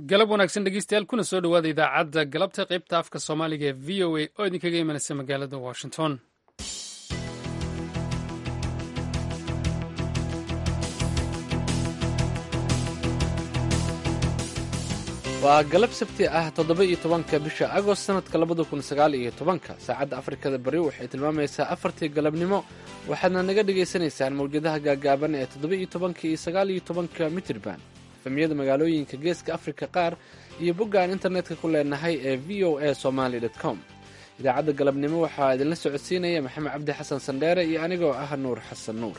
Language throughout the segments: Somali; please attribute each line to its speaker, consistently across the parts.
Speaker 1: galab wanaagsan dhegeystayaal kuna soo dhowaada idaacadda galabta qaybta afka soomaaliga ee v o a oo idinkaga imanaysa magaalada washington
Speaker 2: waa galab sabti ah toddoba iyo tobanka bisha agost sanadka labada kun sagaal iyo tobanka saacadda afrikada bari waxay tilmaamaysaa afartii galabnimo waxaadna naga dhagaysanaysaan mawjadaha gaagaaban ee toddoba iyo tobanka iyo sagaal iyo tobanka mitirban efemyada magaalooyinka geeska afrika qaar iyo boggaan internetka ku leenahay ee v o a somaly com idaacadda galabnimo waxaa idinla socodsiinaya maxamed cabdi xasan sandheere iyo anigoo ah nuur xasan nuur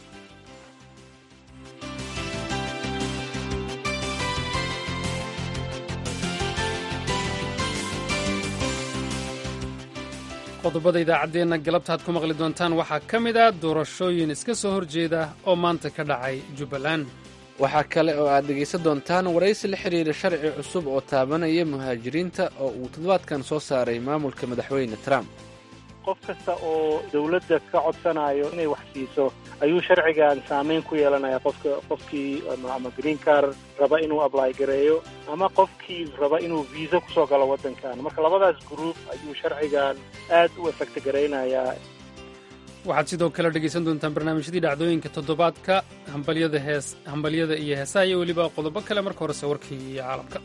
Speaker 1: qodobada idaacaddeenna galabta aad ku maqli doontaan waxaa ka mid ah doorashooyin iska soo horjeeda oo maanta ka dhacay jubbaland
Speaker 2: waxaa kale oo aad dhegaysan doontaan waraysi la xidhiira sharci cusub oo taabanaya muhaajiriinta oo uu toddobaadkan soo saaray maamulka madaxweyne trump
Speaker 3: qof kasta oo dawladda ka codsanayo inay wax siiso ayuu sharcigan saameyn ku yeelanaya qofka qofkii ama green car raba inuu ably gareeyo ama qofkii raba inuu viisa kusoo galo waddankan marka labadaas group ayuu sharcigan aad u efekta garaynayaa
Speaker 1: waxaad sidoo kale dhegaysan doontaan barnaamijyadii dhacdooyinka toddobaadka hambalyada hees hambalyada iyo heesaha iyo weliba qodobo kale marka horese warkii iyo caalamka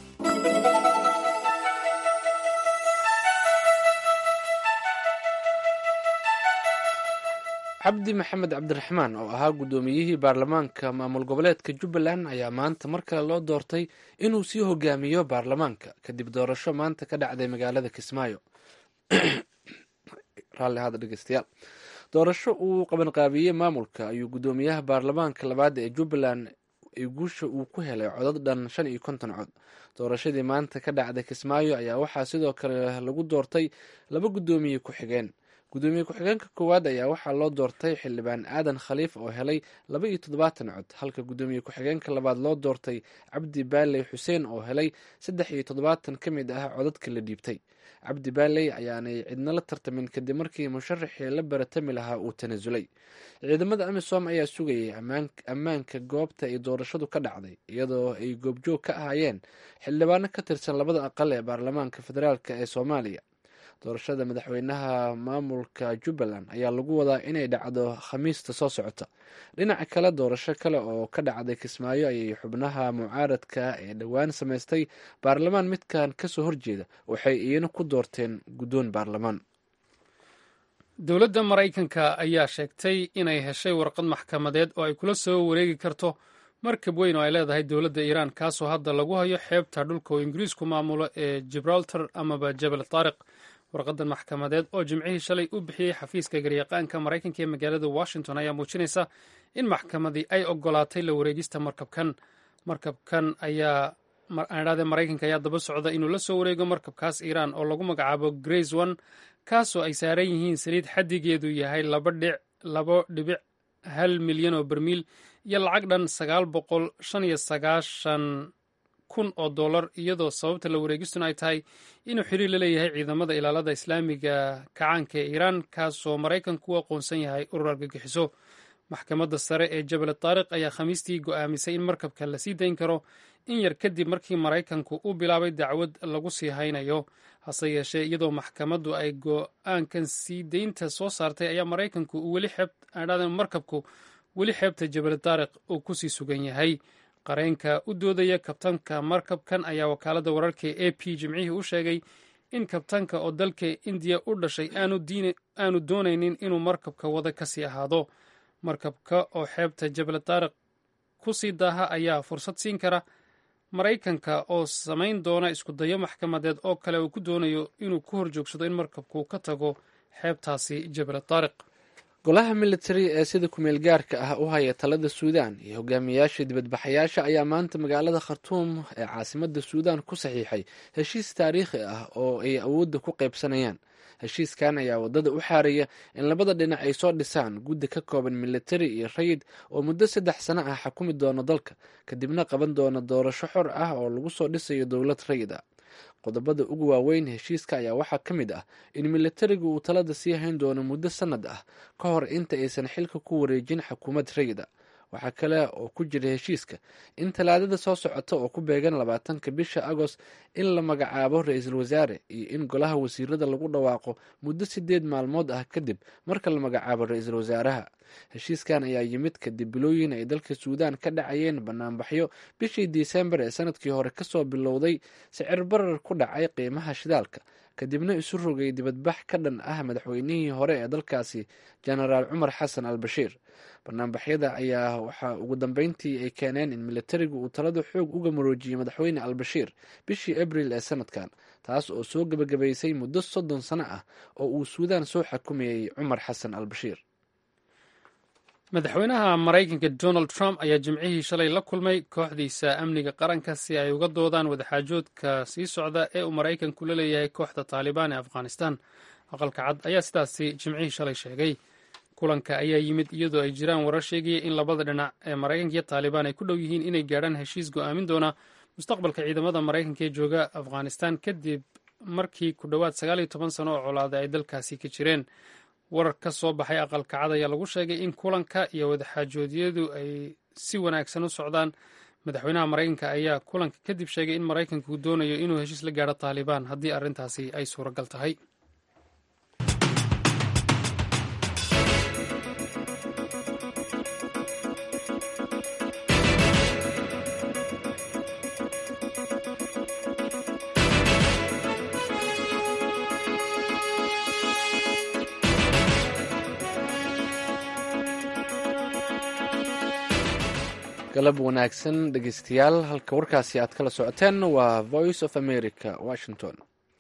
Speaker 2: cabdi maxamed cabdiraxmaan oo ahaa guddoomiyihii baarlamaanka maamul goboleedka jubbaland ayaa maanta mar kale loo doortay inuu sii hogaamiyo baarlamaanka kadib doorasho maanta ka dhacday magaalada kismaayo raalli ahaada dhegeystayaal doorasho uu qabanqaabiyey maamulka ayuu guddoomiyaha baarlamaanka labaad ee jubbaland guusha uu ku helay codad dhan shan iyo konton cod doorashadii maanta ka dhacday kismaayo ayaa waxaa sidoo kale lagu doortay laba guddoomiye ku-xigeen guddoomiye ku-xigeenka koowaad ayaa waxaa loo doortay xildhibaan aadan khaliif oo helay laba iyo toddobaatan cod halka guddoomiye ku-xigeenka labaad loo doortay cabdi baaley xuseen oo helay saddex iyo toddobaatan ka mid ah codadka la dhiibtay cabdi baaley ayaanay cidna la tartamin kadib markii musharaxii la baratami lahaa uu tanasulay ciidamada amisom ayaa sugayay ammaanka goobta ay doorashadu ka dhacday iyadoo ay goobjoog ka ahaayeen xildhibaano ka tirsan labada aqal ee baarlamaanka federaalk ee soomaaliya doorashada madaxweynaha maamulka jubbaland ayaa lagu wadaa inay dhacdo khamiista soo socota dhinaca kale doorasho kale oo ka dhacday kismaayo ayay xubnaha mucaaradka ee dhowaan samaystay baarlamaan midkan kasoo horjeeda waxay iyana ku doorteen guddoon baarlamaan
Speaker 1: dowladda maraykanka ayaa sheegtay inay heshay warqad maxkamadeed oo ay kula soo wareegi karto markab weyn oo ay leedahay dowladda iiraan kaasoo hadda lagu hayo xeebta dhulka oo ingiriisku maamulo ee gibraltar amaba jabal taariq warqadan maxkamadeed oo jimcihii shalay u bixiyey xafiiska garyaqaanka maraykanka ee magaalada washington ayaa muujinaysa in maxkamadii ay ogolaatay la wareegista markabkan markabkan ayaa adhade maraykanka ayaa daba socda inuu la soo wareego markabkaas iiraan oo lagu magacaabo grace one kaasoo ay saaran yihiin saliid xaddigeedu yahay labo dhibic hal milyan oo bermiil iyo lacag dhan sagaal boqol shan iyo sagaashan kun oo dollar iyadoo sababta la wareegistuna ay tahay inuu xiriir la leeyahay ciidamada ilaalada islaamiga kacaanka ee iiraan kaasoo maraykanku u aqoonsan yahay urur argagixiso maxkamadda sare ee jabal taariq ayaa khamiistii go'aamisay in markabka la sii dayn karo in yar kadib markii maraykanku u bilaabay dacwad lagu sii haynayo hase yeeshee iyadoo maxkamaddu ay go'aankan sii deynta soo saartay ayaa maraykanku weli markabku weli xeebta jabal taariq uu kusii sugan yahay qareenka u doodaya kabtanka markabkan ayaa wakaaladda wararka e a p jimcihii u sheegay in kabtanka oo dalka indiya u dhashay aanu doonaynin inuu markabka wada kasii ahaado markabka oo xeebta jabal taariq ku sii daaha ayaa fursad siin kara maraykanka oo samayn doona iskudayo maxkamadeed oo kale uu ku doonayo inuu ku horjoogsado in markabku ka tago xeebtaasi jabal taariq
Speaker 2: golaha militari ee sida kumeel gaarka ah u haya talada suudaan iyo hogaamiyayaasha dibadbaxayaasha ayaa maanta magaalada khartuum ee caasimada suudaan ku saxiixay heshiis taariikhi ah oo ay awoodda ku qaybsanayaan heshiiskan ayaa wadada u xaaraya in labada dhinac ay soo dhisaan guddi ka kooban militari iyo rayid oo muddo saddex sano ah xukumi doono dalka kadibna qaban doona doorasho xor ah oo lagu soo dhisayo dowlad rayid ah qodobada ugu waaweyn heshiiska ayaa waxaa ka mid ah in militarigu uu talada sii hayn doono muddo sanad ah ka hor inta aysan xilka ku wareejin xukuumad rayida waxaa kale oo ku jira heshiiska in talaadada soo socota oo ku beegan labaatanka bisha agost in la magacaabo ra-iisul wasaare iyo in golaha wasiirada lagu dhawaaqo muddo sideed maalmood ah kadib marka la magacaabo ra-iisul wasaaraha heshiiskan ayaa yimid kadib bilooyin ay dalka suudaan ka dhacayeen banaanbaxyo bishii disembar ee sanadkii hore kasoo bilowday sicir barar ku dhacay qiimaha shidaalka kadibna isu rogay dibadbax ka dhan ah madaxweynihii hore ee dalkaasi jenaraal cumar xasan al bashiir banaanbaxyada ayaa waxaa ugu dambeyntii ay keeneen in militarigu uu talada xoog uga maroojiyey madaxweyne al bashiir bishii abril ee sanadkan taas oo soo gebagabaysay muddo soddon sano ah oo uu suudaan soo xakumayey cumar xasan al bashiir
Speaker 1: madaxweynaha maraykanka donald trump ayaa jimcihii shalay la kulmay kooxdiisa amniga qaranka si ay uga doodaan wadaxaajoodka sii socda ee uu maraykanku la leeyahay kooxda taalibaan ee afghanistan aqalka cad ayaa sidaasi jimcihii shalay sheegay kulanka ayaa yimid iyadoo ay jiraan warar sheegaya in labada dhinac ee maraykanka iyo taalibaan ay ku dhow yihiin inay gaadhaan heshiis go'aamin doona mustaqbalka ciidamada maraykanka ee jooga afghanistan kadib markii ku dhowaad sagaal iyo toban sano oo colaada ay dalkaasi ka jireen warar ka soo baxay aqalka cad ayaa lagu sheegay in kulanka iyo wadaxaajoodyadu ay si wanaagsan u socdaan madaxweynaha maraykanka ayaa kulanka kadib sheegay in maraykanku doonayo inuu heshiis la gaadho taalibaan haddii arrintaasi ay suuragal tahay
Speaker 2: galab wanaagsan dhegeystayaal halka warkaasi aad kala socoteen waa voice of america washington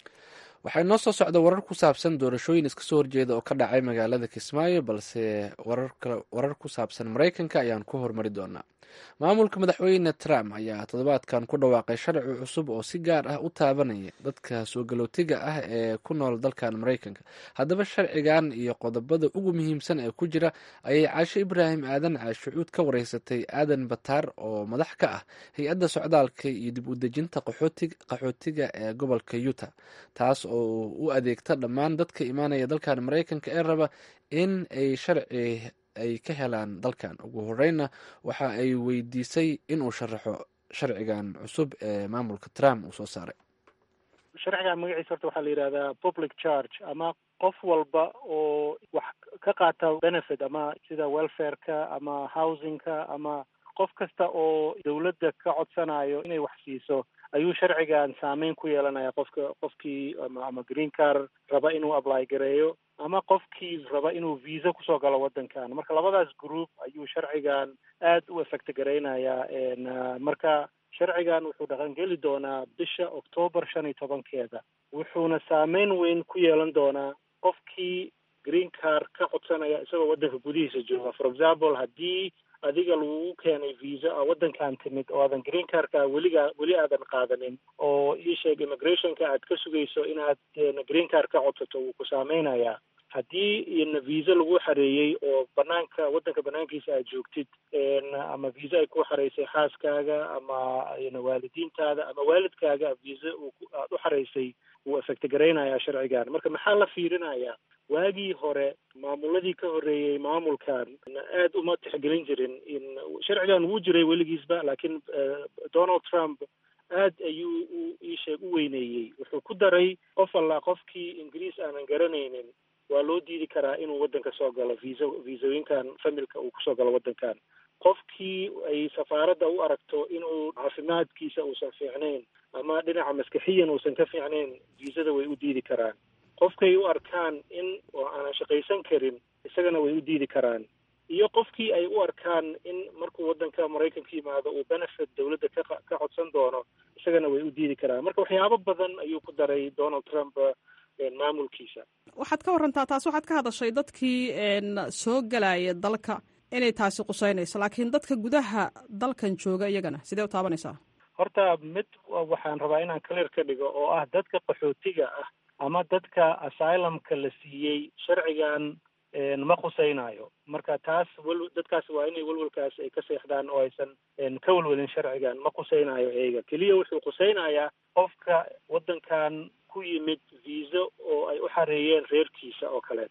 Speaker 2: waxaa inoo soo socda warar ku saabsan doorashooyin iska soo horjeeda oo ka dhacay magaalada kismaayo balse warar ku saabsan maraykanka ayaan ku hormari doonaa maamulka madaxweyne trump ayaa toddobaadkan ku dhawaaqay sharci cusub oo si gaar ah u taabanaya dadka soo galootiga ah ee ku nool dalkan maraykanka haddaba sharcigan iyo qodobada ugu muhiimsan ee ku jira ayay caasho ibraahim aadan caashucuud ka wareysatay aadan bataar oo madax ka ah hay-adda socdaalka iyo dib u dejinta qaxootiga ee gobolka yuta taas oo u adeegta dhammaan dadka imaanaya dalkan maraykanka ee raba in ay sharci ay ka helaan dalkan ugu horeyna waxa ay weydiisay inuu sharaxo sharcigan cusub ee maamulka trump uu soo saaray
Speaker 3: sharcigan magaciisa horta waxaa la yidhahdaa public charge ama qof walba oo wax ka qaata benefit ama sida welfareka ama housingka ama qof kasta oo dawladda ka codsanayo inay wax siiso ayuu sharcigan saameyn ku yeelanaya qofka qofkii ama ama green car raba inuu apply gareeyo ama qofkii raba inuu visa kusoo galo waddankan marka labadaas group ayuu sharcigan aad u effect garaynayaa marka sharcigan wuxuu dhaqangeli doonaa bisha octoobar shan iyo tobankeeda wuxuuna saameyn weyn ku yeelan doonaa qofkii green car ka codsanaya isagoo waddanka gudihiisa jooga for example haddii adiga lagugu keenay visa a waddankan timid oo aadan green carka weligaa weli aadan qaadanin oo ii sheeg immigrationka aad ka sugayso inaad green car ka codsato wuu ku saameynayaa haddii ina visa lagu xareeyey oo banaanka waddanka banaankiisa aad joogtid ama visa ay ku xareysay xaaskaaga ama waalidiintaada ama waalidkaaga visa aad u xareysay wuu effect garaynayaa sharcigan marka maxaa la fiirinayaa waagii hore maamuladii ka horreeyey maamulkan aad uma tixgelin jirin in sharcigan wuu jiray weligiisba laakiin donald trump aad ayuu u iisheeg u weyneeyey wuxuu ku daray qof allaa qofkii ingiriis aanan garanaynin waa loo diidi karaa inuu waddanka soo galo visa visooyinkan familka uu kusoo galo waddankan qofkii ay safaaradda u aragto inuu caafimaadkiisa uusan fiicnayn ama dhinaca maskaxiyan uusan ka fiicnayn viisada way u diidi karaan qofkay u arkaan in oo aanan shaqaysan karin isagana way u diidi karaan iyo qofkii ay u arkaan in markuu waddanka maraykanka yimaado uu benefit dawladda ka ka codsan doono isagana way u diidi karaan marka waxyaabo badan ayuu ku daray donald trump maamulkiisa
Speaker 4: waxaad ka warantaa taas waxaad ka hadashay dadkii soo galaya dalka inay taasi quseynayso laakiin dadka gudaha dalkan jooga iyagana sidee u taabanaysaa
Speaker 3: horta mid waxaan rabaa inaan clear ka dhigo oo ah dadka qaxootiga ah ama dadka asylumka la siiyey sharcigan ma khuseynayo marka taas wel dadkaas waa inay welwelkaas ay ka seexdaan oo aysan ka welwelin sharcigan ma khuseynayo eega keliya wuxuu khuseynayaa qofka waddankan ku yimid viisa oo ay u xareeyeen reerkiisa oo kaleeto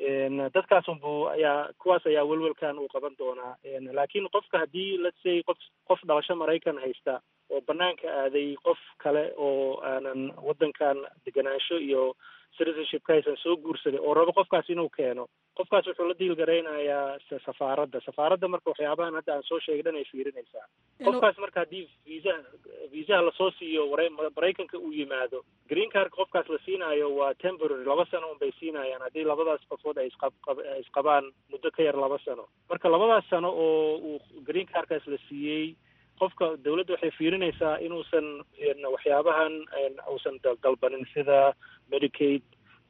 Speaker 3: dadkaasunbu ayaa kuwaas ayaa welwelkan uu qaban doonaa laakiin qofka haddii let's say qof qof dhalasho maraykan haysta oo banaanka aaday qof kale oo aanan waddankan deganaansho iyo citizenshipka aysan soo guursaday oo rabo qofkaas inuu keeno qofkaas wuxuu la diil garaynayaa safaaradda safaaradda marka waxyaabahan hadda aan soo sheegay dhan ay fiirinaysaa qofkaas marka haddii viisaha viisaha lasoo siiyo wara maraykanka uu yimaado green cardka qofkaas la siinaayo waa temporary laba sano un bay siinayaan haddii labadaas qofood ay isqab isqabaan muddo ka yar laba sano marka labadaas sano oo uu green cardkaas la siiyey qofka dawladda waxay fiirinaysaa inuusan waxyaabahan uusan dalbanin sida medicaid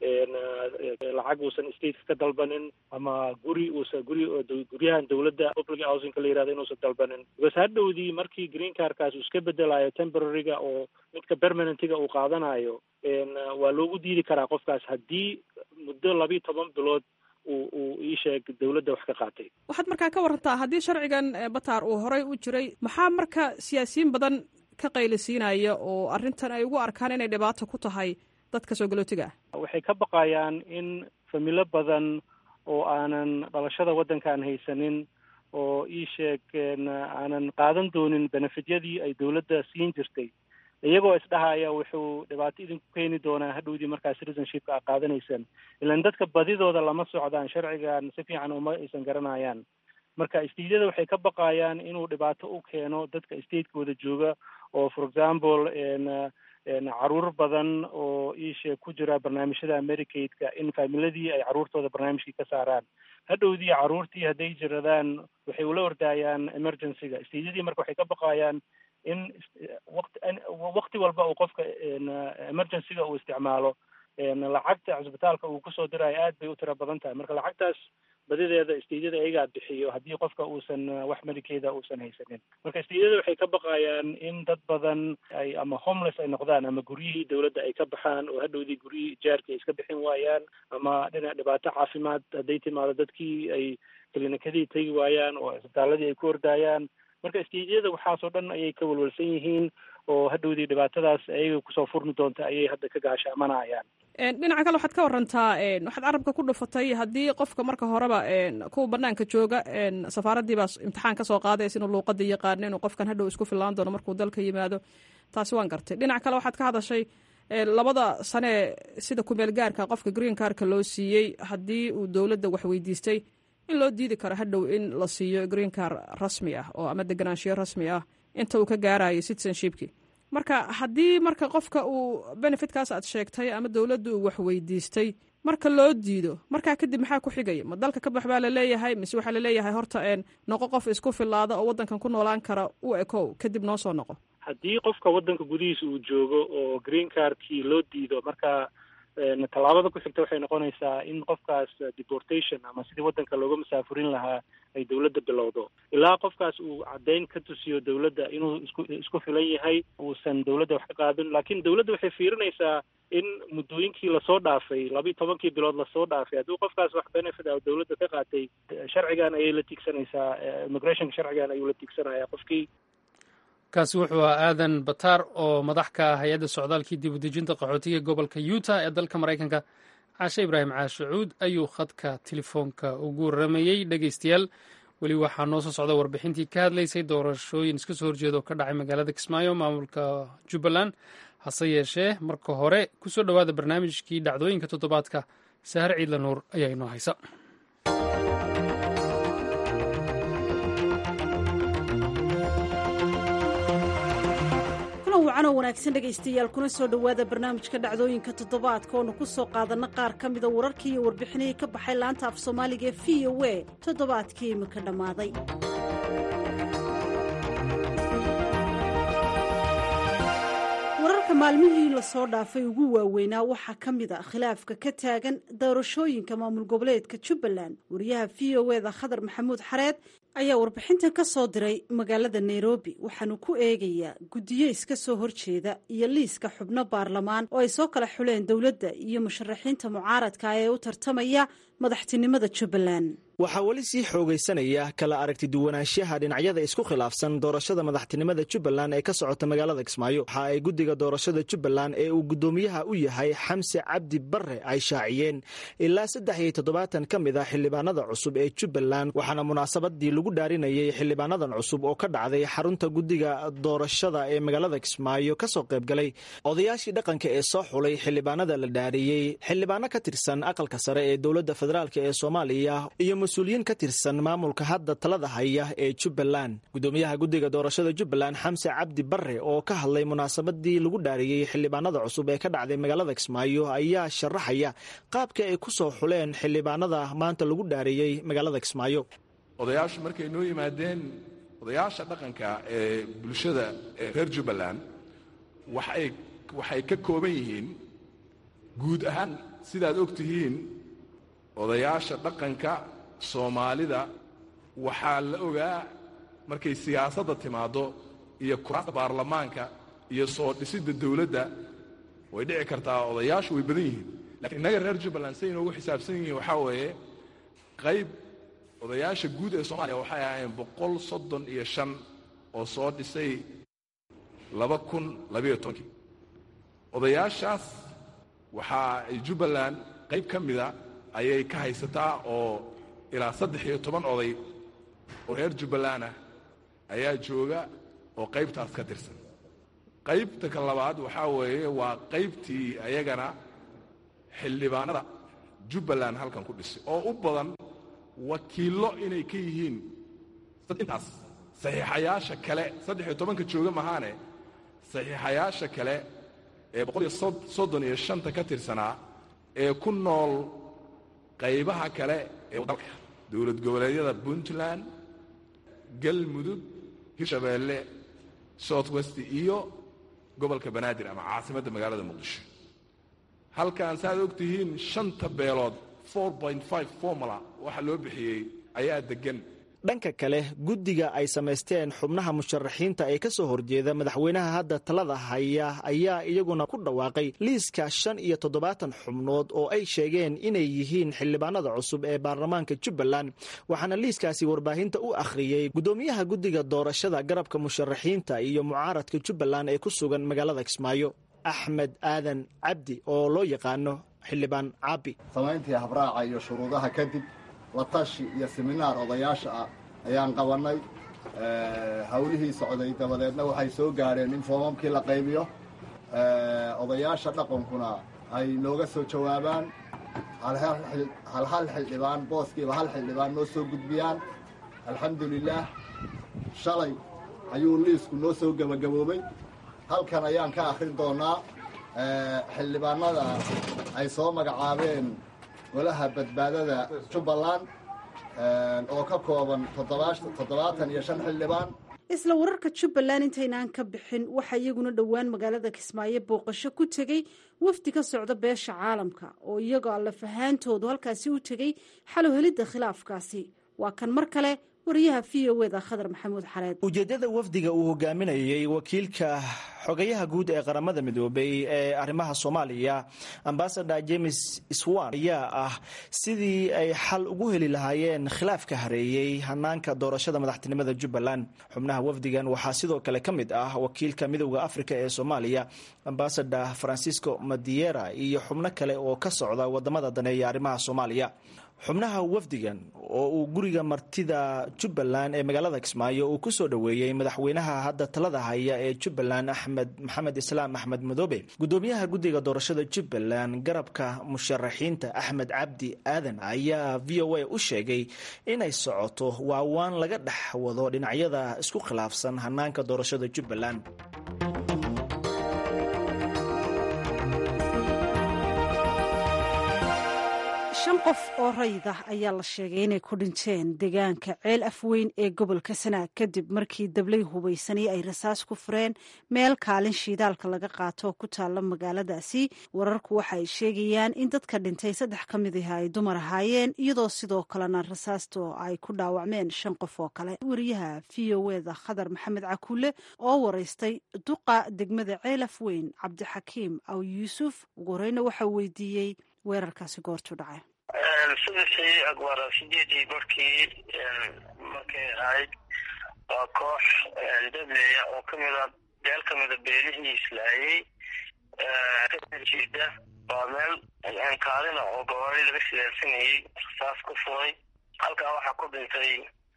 Speaker 3: lacag uusan stateka ka dalbanin ama guri uusan guri guryahan dawladda public housingka la yihahdo inuusan dalbanin because hadhowdii markii green cardkaas uu iska bedelayo temporaryga oo midka permanentiga uu qaadanayo waa loogu diidi karaa qofkaas haddii muddo labiyo toban bilood uu uu ii sheeg dawladda wax ka qaatay
Speaker 4: waxaad markaa ka warantaa haddii sharcigan bataar uu horey u jiray maxaa marka siyaasiyiin badan ka qaylisiinaya oo arrintan ay ugu arkaan inay dhibaato ku tahay dadka soo galootiga ah
Speaker 3: waxay ka baqayaan in familo badan oo aanan dhalashada waddankaan haysanin oo ii sheeg aanan qaadan doonin benefityadii ay dawladda siin jirtay iyagoo isdhahaya wuxuu dhibaato idinku keeni doonaa hadhowdii markaa citizenshipka a qaadanaysaan ilan dadka badidooda lama socdaan sharcigan si fiican uma aysan garanayaan marka stateyada waxay ka baqayaan inuu dhibaato u keeno dadka statekooda jooga oo for example caruur badan oo iishe ku jira barnaamijyada medicaidka in faamiladii ay caruurtooda barnaamijkii ka saaraan hadhowdii caruurtii hadday jiradaan waxay ula ordaayaan emergencyga stateyadii marka waxay ka baqayaan in waqti waqti walba uu qofka emergencyga uu isticmaalo lacagta cisbitaalka uu kusoo dirayo aad bay u tiro badan tahay marka lacagtaas badideeda stateyada ayagaa bixiyo haddii qofka uusan wax medicada uusan haysanin marka stateyada waxay ka baqayaan in dad badan ay ama homeless ay noqdaan ama guryihii dawladda ay ka baxaan oo hadhowdii guryihii ijaarkii ay iska bixin waayaan ama dhinac dhibaato caafimaad hadday timaado dadkii ay klinikadii tegi waayaan oo isbitaaladii ay ku ordaayaan marka stateyada waxaasoo dhan ayay ka walwalsan yihiin oo hadhowdii dhibaatadaas ayaga kusoo furmi doonta ayay hadda ka gaashaamanayaan
Speaker 4: dhinaca kale waxaad ka warantaa waxaad carabka ku dhufatay haddii qofka marka horeba kuwa banaanka jooga safaaraddii baa imtixaan kasoo qaadaysa inuu luuqada yaqaano inuu qofkan hadhow isku fillaan doono markuu dalka yimaado taasi waan gartay dhinaca kale waxaad ka hadashay labada sanee sida kumeel gaarka qofka green carka loo siiyey haddii uu dowladda wax weydiistay in loo diidi karo hadhow in la siiyo green car rasmi ah oo ama deganaanshiyo rasmi ah inta uu ka gaarayo citizenshipki marka haddii marka qofka uu benefitkaas aad sheegtay ama dowladda uu wax weydiistay marka loo diido markaa kadib maxaa ku xigaya ma dalka ka bax baa laleeyahay mise waxaa laleeyahay horta noqo qof isku filaada oo waddankan ku noolaan kara u ekow kadib noo soo noqo
Speaker 3: haddii qofka waddanka gudihiisa uu joogo oo green cardkii loo diido marka tallaabada ku xigta waxay noqonaysaa in qofkaas deportation ama sidii waddanka looga masaafurin lahaa ay dawladda bilowdo ilaa qofkaas uu caddayn ka tusiyo dawladda inuu isku isku filan yahay uusan dawladda wax ka qaadin laakiin dawladda waxay fiirinaysaa in muddooyinkii lasoo dhaafay labiiyo tobankii bilood lasoo dhaafay haddii qofkaas wax benefit ah dawladda ka qaatay sharcigan ayay la tiigsanaysaa immigrationka sharcigan ayuu la tiigsanaya qofkii
Speaker 1: kaasi wuxuu ahaa aadan bataar oo madax ka ah hay-adda socdaalkii dib udejinta qaxootiga gobolka utah ee dalka maraykanka caashe ibraahim caashacuud ayuu khadka telefoonka ugu waramayey dhegeystayaal weli waxaa noo soo socda warbixintii ka hadlaysay doorashooyin iska soo horjeeda oo ka dhacay magaalada kismaayo maamulka jubbaland hase yeeshee marka hore kusoo dhowaada barnaamijkii dhacdooyinka toddobaadka sahar ciidla nuur ayaa inoo haysa
Speaker 5: wacanoo wanaagsan dhegaystayaal kuna soo dhowaada barnaamijka dhacdooyinka toddobaadka oonu ku soo qaadanna qaar ka mida wararkii iyo warbixinihii ka baxay laanta af soomaaliga ee v o a toddobaadkii imika dhammaaday wararka maalmihii lasoo dhaafay ugu waaweynaa waxaa ka mid a khilaafka ka taagan doorashooyinka maamul goboleedka jubbaland wariyaha v o eda khadar maxamuud xareed ayaa warbixintan ka soo diray magaalada nairobi waxaanu ku eegayaa guddiyo iska soo horjeeda iyo liiska xubno baarlamaan oo ay soo kala xuleen dowladda iyo musharaxiinta mucaaradka ee u tartamaya madaxtinimada jubbaland
Speaker 6: waxaa weli sii xoogaysanaya kala aragti duwanaanshaha dhinacyada isku khilaafsan doorashada madaxtinimada jubbaland ee ka socota magaalada kismaayo waxa ay guddiga doorashada jubbaland ee uu guddoomiyaha u yahay xamse cabdi barre ay shaaciyeen ilaa saddex iyo toddobaatan ka mid ah xildhibaanada cusub ee jubbaland waxaana munaasabadii lagu dhaarinayay xildhibaanadan cusub oo ka dhacday xarunta guddiga doorashada ee magaalada kismaayo kasoo qaybgalay odayaashii dhaqanka ee soo xulay xildhibaanada la dhaariyey xildhibaano ka tirsan aqalka sare ee dowladda federaalk ee soomaaliya iyo mas-uuliyiin ka tirsan maamulka hadda talada haya ee jubbaland guddoomiyaha guddiga doorashada jubbaland xamse cabdi barre oo ka hadlay munaasabadii lagu dhaariyey xildhibaanada cusub ee ka dhacday magaalada kismaayo ayaa sharaxaya qaabka ay ku soo xuleen xildhibaanada maanta lagu dhaariyey magaalada kismaayo
Speaker 7: odayaashu markay noo yimaadeen odayaasha dhaqanka ee bulshada ee reer jubbaland waxay waxay ka kooban yihiin guud ahaan sidaad og tihiin odayaasha dhaqanka soomaalida waxaa la ogaa markay siyaasadda timaaddo iyo kuraasta baarlamaanka iyo soo dhisidda dawladda way dhici kartaa odayaashu way badan yihiin lakiin innaga reer jubbaland say inoogu xisaabsan yihiin waxaa weeye qayb odayaasha guud ee soomaaliya waxay ahaayeen boqol soddon iyo shan oo soo dhisay laba kun labayo tobankii odayaashaas waxaa ay jubbaland qayb ka mida ayay ka haysataa oo ilaa saddex iyo toban oday oo reer jubbaland ah ayaa jooga oo qaybtaas ka tirsan qaybta ka labaad waxaa weeye waa qaybtii ayagana xildhibaanada jubbaland halkan ku dhisay oo u badan wakiillo inay ka yihiin intaas saxiixayaasha kale saddex iyo tobanka jooga mahaane saxiixayaasha kale ee boqol iyo soddon iyo shanta ka tirsanaa ee ku nool qaybaha kale ee dalka dowlad goboleedyada puntland galmudug hirshabeelle south west iyo gobolka banaadir ama caasimadda magaalada muqdisho halkan saaad og tihiin shanta beelood formula waxa loo bixiyey ayaa deggan
Speaker 6: dhanka kale guddiga ay samaysteen xubnaha musharaxiinta ee ka soo horjeeda madaxweynaha hadda talada haya ayaa iyaguna ku dhawaaqay liiska shan iyo toddobaatan xubnood oo ay sheegeen inay yihiin xildhibaanada cusub ee baarlamaanka jubbaland waxaana liiskaasi warbaahinta u akhriyey guddoomiyaha guddiga doorashada garabka musharaxiinta iyo mucaaradka jubbaland ee ku sugan magaalada kismaayo axmed aadan cabdi oo loo yaqaano xildhibaan caabi
Speaker 8: samayntii habraaca iyo shuruudaha kadib la tashi iyo seminaar odayaasha ah ayaan qabannay hawlihii socday dabadeedna waxay soo gaadheen in foomamkii la qaybiyo odayaasha dhaqankuna ay nooga soo jawaabaan hal hal xildhibaan booskiiba hal xildhibaan noo soo gudbiyaan alxamdulilaah shalay ayuu liisku noo soo gebagaboobay halkan ayaan ka akhrin doonnaa xildhibaanada ay soo magacaabeen golaha badbaadada jubbaland oo ka kooban toddobaatan iyo shan xildhibaan
Speaker 5: isla wararka jubbaland intaynaan ka bixin waxaa iyaguna dhowaan magaalada kismaayo booqasho ku tegey wafdi ka socda beesha caalamka oo iyagoo allafahaantoodu halkaasi u tegey xalow helidda khilaafkaasi waa kan mar kale wariyaha v o eda khadar maxamuud xareed
Speaker 6: ujeeddada wafdiga uu hogaaminayey wakiilka xogayaha guud ee qaramada midoobay ee arrimaha soomaaliya ambasador james swan ayaa ah sidii ay xal ugu heli lahaayeen khilaafka hareeyey hanaanka doorashada madaxtinimada jubbaland xubnaha wafdigan waxaa sidoo kale ka mid ah wakiilka midowda afrika ee soomaaliya ambasador francisco madiera iyo xubno kale oo ka socda wadamada daneeya arrimaha soomaaliya xubnaha wafdigan oo uu guriga martida jubbaland ee magaalada kismaayo uu ku soo dhoweeyey madaxweynaha hadda talada haya ee jubbaland axmed maxamed islaam axmed madoobe gudoomiyaha guddiga doorashada jubbaland garabka musharaxiinta axmed cabdi aadan ayaa v o a u sheegay inay socoto waawaan laga dhex wado dhinacyada isku khilaafsan hanaanka doorashada jubbaland
Speaker 5: shan qof oo rayid ah ayaa la sheegay inay ku dhinteen deegaanka ceel afweyn ee gobolka sanaag kadib markii dablay hubaysanay ay rasaas ku fureen meel kaalin shiidaalka laga qaato ku taalla magaaladaasi wararku waxa ay sheegayaan in dadka dhintay saddex ka mid ah ay dumar ahaayeen iyadoo sidoo kalena rasaasto ay ku dhaawacmeen shan qof oo kale wariyaha v o eda khadar maxamed cakuule oo waraystay duqa degmada ceel afweyn cabdixakiim aw yuusuf ugu horeyna waxaa weydiiyey weerarkaasi goortu dhacay
Speaker 9: subaxii agwara sideedii barkii markay ahayd waa koox dableya oo kamida beel kamida beelihii islaayey kajeeda waa meel kaalina oo gawaari laga siyaarsanayey rasaas ku furay halkaa waxaa ku dhintay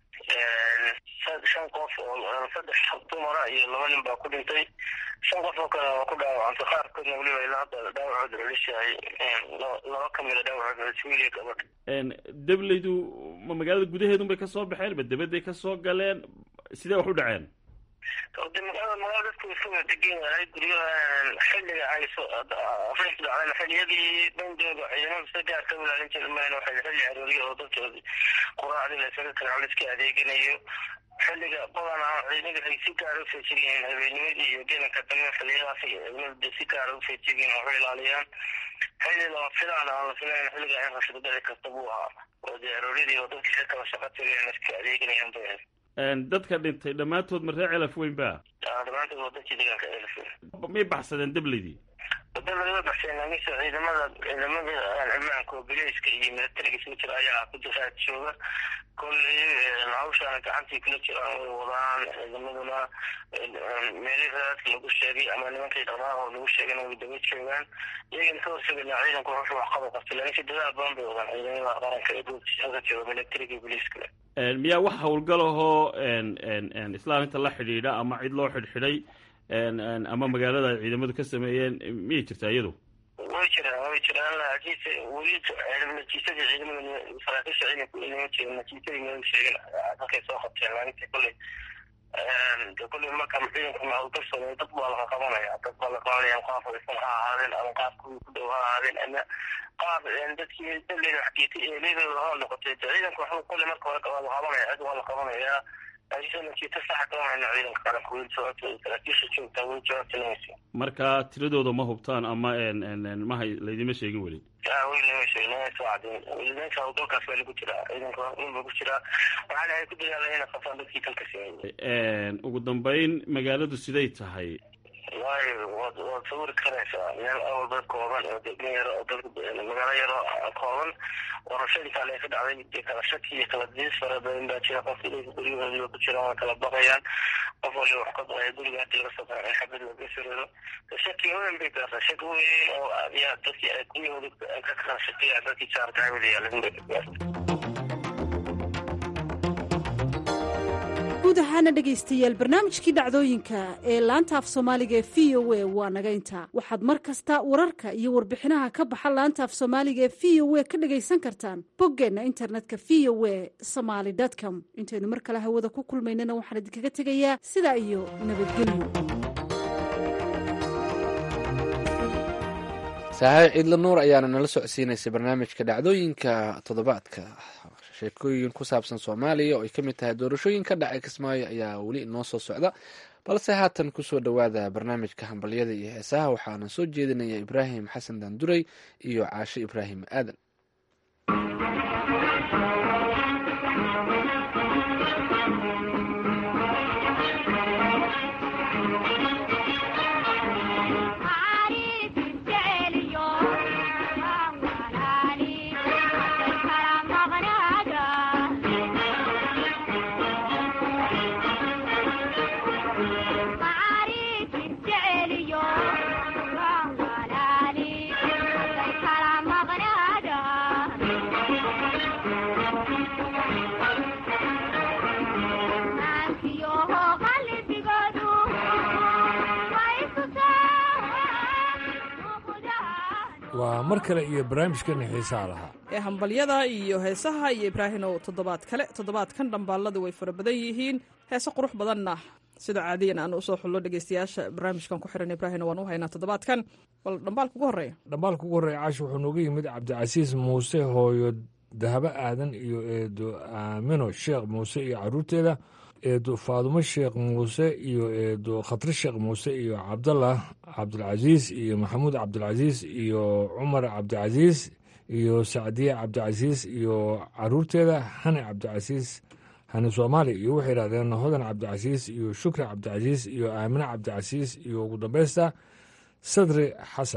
Speaker 9: shan qof oo saddex dumara iyo laba nin baa ku dhintay shan qof oo kale waa ku dhaawacantay qaarkoodna weliba ilaa hadda dhaawacooda culisyahay laba kamida dhaawacooda culis wiil iyo gabadh
Speaker 10: dableydu ma magaalada gudaheedun bay kasoo baxeen ma dabaday kasoo galeen sidee wax u dhaceen
Speaker 9: de magaalada magaala dadku iska wada degan yahay guryaha xilliga ay afrinta dhacdeen xilliyadii bandooga ciidamada sida gaarka ilaalin jira mayna waxay xilli arooriya oo dadkoodi quraacdii la isaga kala culiska adeeganayo xilliga badanaa ciidamada ay si gaara u feejigan yihiin habeennimadii iyo gelanka dambe xilliyadaas ciidamada si gaara u feejigan waxu ilaaliyaan xilli lama filaan aan la filayn xilliga in rashado dhici karta buu ahaa oo dee arooryadii oo dadka si kala shaqa tagayaan iska adeeganayaan bay ahayd
Speaker 10: dadka dhintay dhammaantood ma reer celaf weyn ba
Speaker 9: dhammaantood waa dadkii deegaanka elf
Speaker 10: may baxsadeen dableydii
Speaker 9: wada lagama baxseen laakiinse ciidamada ciidamada cimaanka oo bileyska iyo milatariga isugu jira ayaa ku diraad jooga kolley hawshaana gacantii kula jiraan way wadaan ciidamaduna meelihii raadka lagu sheegay ama nimankii dhaqdhaqaaqoo lagu sheegayna way daba joogaan iyagana ka horsegaynaa ciidanku wuxuu waxqaba qabtay laakiinse dadaal badan bay wadaan ciidamada qaranka ee goobtiisa jooga milatariga iyo bileyska
Speaker 10: miyaa wax howlgalahoo islaan inta la xidhiidha ama cid loo xidhxidhay ama magaalada ay ciidamadu ka sameeyeen miyay jirtaa iyadu
Speaker 9: way jiraan way jiraan laakiinse weli natiijadii ciidamada saraakiisha ciidanku inama jirin natiijadii mama sheegin halkay soo qabteen laakiinse kolley de kolley marka ciidanku hawlgal sameeyo dad baa laga qabanaya dad baa la qabanaya qaaf aysan ha ahaadeen ama qaaf kuwii ku dhow ha ahaadeen ama qaaf dadkii dableyda waxgeetay eeleydooda ha noqotay de ciidanku waxuu kolley marka hore waa la qabanaya cid waa la qabanayaa
Speaker 10: marka tiradooda ma hubtaan ama maha laydima sheegin weli
Speaker 9: hawlgalkaas baa lagu jiraa ciidanka ba ku jiraa waxaana ay ku dadaalaan inay qabtaan dadkii dalka sameeyey
Speaker 10: ugu dambeyn magaaladu siday tahay
Speaker 9: waayo waad waad sawiri karaysaa meel awal dad kooban oo degmo yaro oo dad magaalo yaro kooban warashadii kale ay ka dhacday dee kala shaki iyo kala diis fara badan baa jira qofka ilayka guryahoodiiba ku jiraan waa kala baqayaan qof waliba wax ka baqaya guriga hadii laga soo baxay in xabad laga siriro shaki weyn bay gaartaa shaki weyn oo yaa dadkii ay guryahooda ka kala shakiya dadkii jaarka hawada yaalan bay gaartay
Speaker 5: guud ahaana dhegaystayaal barnaamijkii dhacdooyinka ee laanta af soomaaliga ee v o a waa naga intaa waxaad mar kasta wararka iyo warbixinaha ka baxa laanta af soomaaliga ee v o a ka dhagaysan kartaan boggeenna internetka v o a somaly com intaynu mar kale hawada ku kulmaynana waxaan idinkaga tegayaa sidaa iyo nabadgelyo
Speaker 2: saaxiib ciidla nuur ayaana nala socodsiinaysay barnaamijka dhacdooyinka toddobaadka sheekooyin ku saabsan soomaaliya oo ay ka mid tahay doorashooyin ka dhacay kismaayo ayaa weli inoo soo socda balse haatan kusoo dhowaada barnaamijka hambalyada iyo heesaha waxaana soo jeedinaya ibraahim xasan daanduray iyo caashe ibraahim aadan
Speaker 11: waa mar kale iyo barnaamijkani xiisaha lahaa
Speaker 4: ee hambalyada iyo heesaha iyo ibraahinow toddobaad kale toddobaadkan dhambaaladu way fara badan yihiin heese qurux badanna sida caadiyan aan usoo xullo dhegeystayaasha barnaamijkan ku xiran ibraahino waan u haynaa toddobaadkan bal dhambaalka ugu horreeya
Speaker 11: dhambaalka ugu horreeya caashi wuxuu nooga yimid cabdicasiis muuse hooyo dahabo aadan iyo eedo aamino sheekh muuse iyo caruurteeda eedo faadumo sheekh muuse iyo eedo khatri sheekh muuse iyo cabdallah cabdilcasiis iyo maxamuud cabdilcasiis iyo cumar cabdicasiis iyo sacdiye cabdicasiis iyo caruurteeda hani cabdicasiis hani soomaali iyo waxay yidhahdeen hodan cabdicasiis iyo shukri cabdicasiis iyo aamine cabdicasiis iyo ugu dambeysta sadri xasan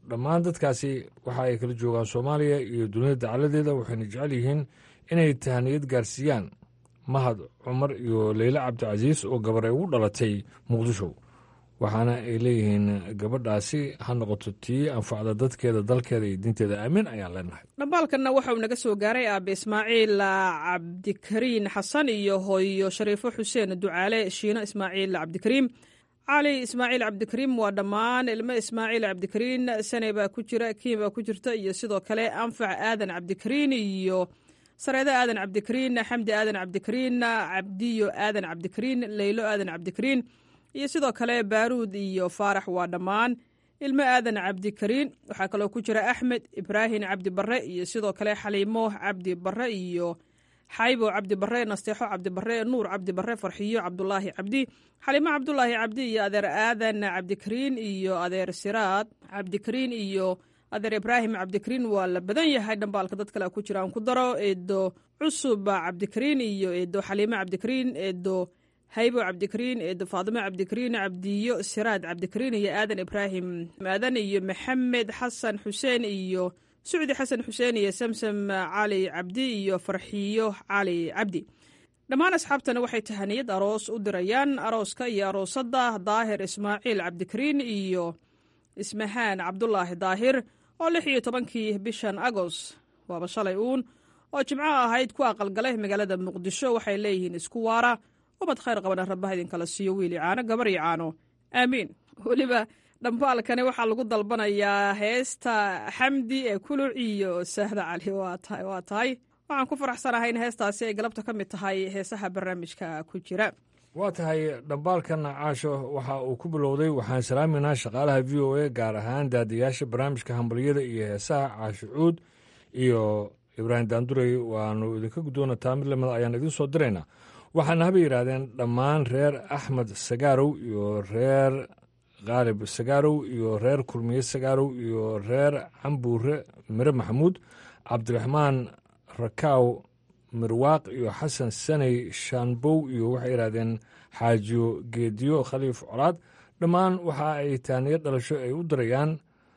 Speaker 11: dhammaan dadkaasi waxa ay kala joogaan soomaaliya iyo dunida dacaladeeda waxayna jecel yihiin inay tahaniyad gaarsiiyaan mahad cumar iyo leyle cabdicasiis oo gabar ay ugu dhalatay muqdisho waxaana ay leeyihiin gabadhaasi ha noqoto tii anfacda dadkeeda dalkeeda iyo diinteeda aamin ayaan leenahay
Speaker 4: dhambaalkanna waxauu naga soo gaaray aabe ismaaciil cabdikariin xasan iyo hooyo shariifo xuseen ducaale shiino ismaaciil cabdikariim cali ismaaciil cabdikariim waa dhammaan ilmo ismaaciil cabdikariin sane baa ku jira kiin baa ku jirta iyo sidoo kale anfac aadan cabdikariin iyo sareedo aadan cabdikariin xamdi aadan cabdikariin cabdiyo aadan cabdikariin leylo aadan cabdikariin iyo sidoo kale baaruud iyo faarax waa dhammaan ilmo aadan cabdikariin waxaa kaloo ku jira axmed ibraahim cabdi barre iyo sidoo kale xaliimo cabdi barre iyo xaybo cabdi barre nasteexo cabdi barre nuur cabdi barre farxiyo cabdulaahi cabdi xaliimo cabdulaahi cabdi iyo adeer aadan cabdikariin iyo adeer siraad cabdikariin iyo adeer ibraahim cabdikariin waa la badan yahay dhambaalka dad kale ku jira aan ku daro eedo cusub cabdikariin iyo eedo xaliimo cabdikariin eedo haybo cabdikariin eedo faadimo cabdikariin cabdiyo siraad cabdikariin iyo aadan ibraahim aadan iyo maxamed xasan xuseen iyo sucdi xasan xuseen iyo samsam cali cabdi iyo farxiyo cali cabdi dhammaan asxaabtana waxay tahaniyad aroos u dirayaan arooska iyo aroosadda daahir ismaaciil cabdikariin iyo ismahaan cabdulaahi daahir oo lix iyo tobankii bishan agos waaba shalay uun oo jimco ahayd ku aqalgalay magaalada muqdisho waxay leeyihiin isku waara ubad khayr qabana rabbaha idinkala siiyo wiili caano gabar iyo caano aamiin weliba dhambaalkani waxaa lagu dalbanayaa heesta xamdi ee kuluc iyo sahda cali waa tahay waxaan ku faraxsanahay in heestaasi ay galabta ka mid tahay heesaha barnaamijka ku jira
Speaker 11: waa tahay dhambaalkan caasho waxa uu ku bilowday waxaan salaaminaa shaqaalaha v o a gaar ahaan daadiyaasha barnaamijka hambalyada iyo heesaha caasho cuud iyo ibraahim daandurey waanu idinka gudoonataa mid lamida ayaan idiin soo diraynaa waxaana haba yidhaahdeen dhammaan reer axmed sagaarow iyo reer khaalib sagaarow iyo reer kulmiye sagaarow iyo reer cambuure mire maxamuud cabdiraxmaan rakaaw mirwaaq iyo xasan saney shaanbow iyo waxay yidhahdeen xaajiyo geediyo khaliif colaad dhammaan waxa ay taaniyo dhalasho ay u dirayaan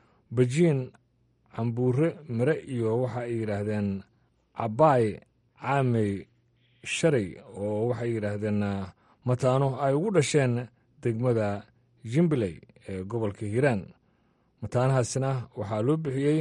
Speaker 11: bajiin cambuure mire iyo waxa ay yidhaahdeen cabaay caamey shalay oo waxay yidhaahdeen mataano ay ugu dhasheen degmada jimbiley ee gobolka hiiraan mataanahaasina waxaa loo bixiyey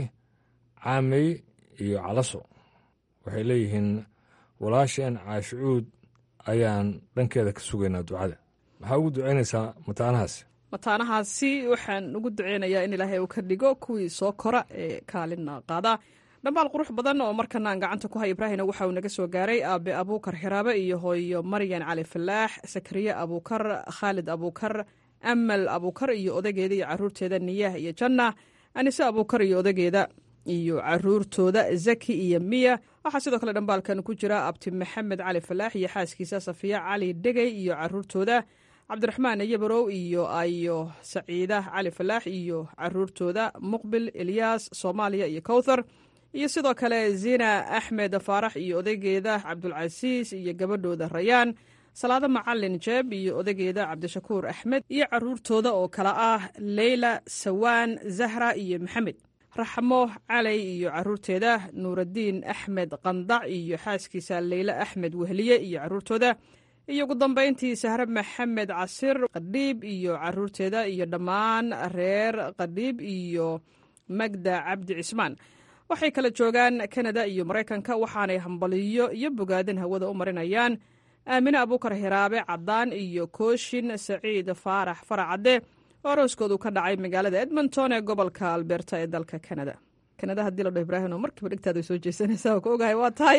Speaker 11: caamey iyo calaso waxay leeyihiin walaasheen caashicuud ayaan dhankeeda ka sugaynaa ducada maxaa ugu ducaynaysaa mataanahaasi
Speaker 4: mataanahaasi waxaan ugu duceynayaa in ilaahay uu ka dhigo kuwii soo kora ee kaalina qaada dhambaal qurux badan oo markana aan gacanta ku hay ibraahina waxa uu naga soo gaaray aabe abuukar xiraabe iyo hooyo maryan cali falaax sakariye abuukar khaalid abuukar amal abuukar iyo odageeda iyo caruurteeda niyaah iyo janna anise abuukar iyo odageeda iyo caruurtooda zaki iyo miya waxaa sidoo kale dhambaalkan ku jira abti maxamed cali falaax iyo xaaskiisa safiya cali dhegey iyo caruurtooda cabdiraxmaan yabarow iyo ayo saciida cali falaax iyo caruurtooda muqbil ilyaas soomaaliya iyo kowthar iyo sidoo kale zina axmed faarax iyo odaygeeda cabdulcasiis iyo gabadhooda rayaan salaado macalin jeeb iyo odaygeeda cabdishakuur axmed iyo caruurtooda oo kale ah leyla sawaan zahra iyo maxamed raxmo calay iyo caruurteeda nuuraddiin axmed qandac iyo xaaskiisa leyle axmed wehliye iyo caruurtooda iyo ugu dambayntii sahre maxamed casir qadhiib iyo caruurteeda iyo dhammaan reer qadhiib iyo magda cabdi cismaan waxay kala joogaan kanada iyo maraykanka waxaanay hambaliyo iyo bogaadin hawada u marinayaan aamine abuukar hiraabe caddaan iyo kooshin saciid faarax faracadde oo arooskoodu ka dhacay magaalada edmonton ee gobolka alberta ee dalka kanada kanada haddii la dhaho ibraahim oo markiiba dhigtaada soo jeesanaysa oo ka ogahay waa tahay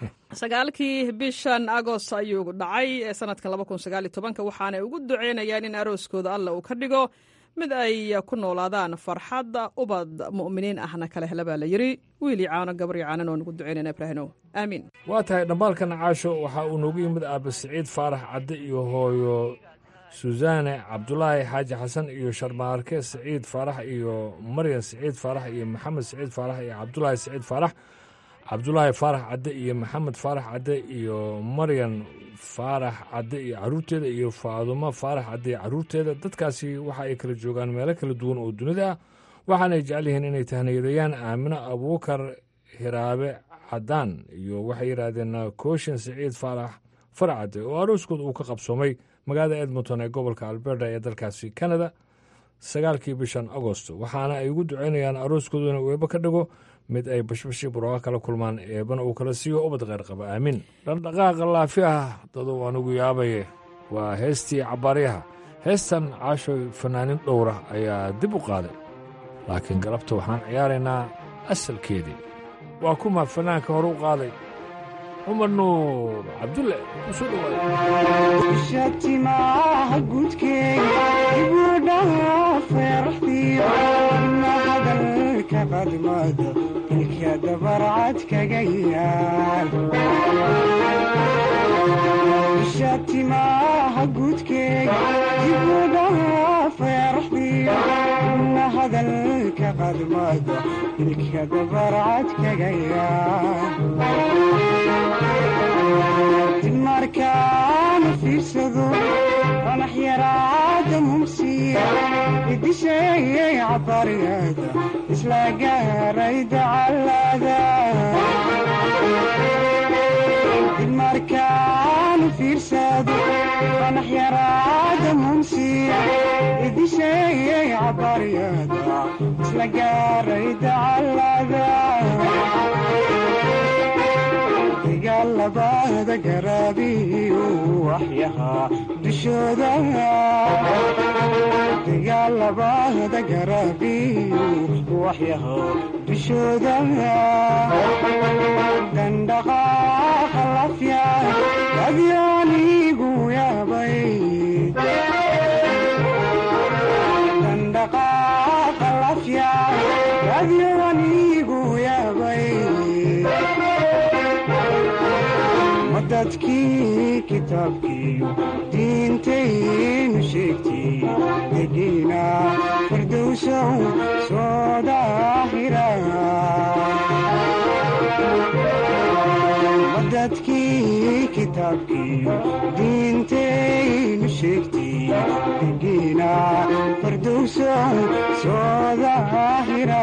Speaker 4: sagaalkii bishan agost ayuu dhacay ee sanadkan laba kun sagaal iyo tobanka waxaanay ugu duceynayaan in arooskooda alla uu ka dhigo mid ay ku noolaadaan farxadda ubad mu'miniin ahna kala hela baa la yidhi wiil iyo caano gabar iyo caanan oo nugu duceynayna ibraahimow aamiin
Speaker 11: waa tahay dhambaalkan caasho waxaa uu noogu yimid aabe siciid faarax cadde iyo hooyo susaane cabdulaahi xaaji xasan iyo sharmaarke siciid faarax iyo maryan siciid faarax iyo maxamed siciid faarax iyo cabdulaahi siciid faarax cabdulaahi faarax cadde iyo maxamed faarax cadde iyo maryan faarax cadde iyo caruurteeda iyo faadumo faarax cadde iyo caruurteeda dadkaasi waxa ay kala joogaan meelo kala duwan oo dunida ah waxaanay jecel yihiin inay tahniyadeeyaan aamino abuukar hiraabe cadaan iyo waxay yidhaahdeen kooshin siciid faarax farcade oo arooskood uu ka qabsoomay magaalada edmonton ee gobolka alberta ee dalkaasi canada sagaalkii bishan agosto waxaana ay ugu duceynayaan arooskoodu inuu eebo ka dhigo mid ay bashbashii burooqa kala kulmaan eebana uu kala siiyo ubad kheyr qaba aamin dhaqdhaqaaqa laafi ah daduu anugu yaabaye waa heestii cabbaaryaha heestan caashoy fanaanin dhowra ayaa dib u qaaday laakiin galabta waxaan ciyaaraynaa asalkeedii waa kuma fanaanka hore u qaaday cumar nuur cabdulle usoo
Speaker 12: shatimaha gudkeega ibudhaha feeraxdiyo na hadalka qadmada ilka dabarcad kaga yaal shatimaha gudkeega ibudhaha feeraxdiyo na hadalka qadmada ilka dabarcad kaga yaal markaana fiirsado qanax yaraada mumsiya idisheeyay cabariyada isla gaaray dacalada markaana fiirsado qanax yaraada mumsiya idisheeyay cabariyada isla gaaray dacalada dagaalabada garaabiyu waxyahaa dushooda dagaalabada garaabiyu waxyahaa dushooda dandhaqaaqa lafya adyaanigu yaabay dandhaqaaqa lafya adyaanigu yaabay dadkii kitaabkiiyo diintaynu sheegtay degiina firdowsow soo daahira dadkii kitaabkiiyo diintaynu sheegtay degiina firdowsow soo daahira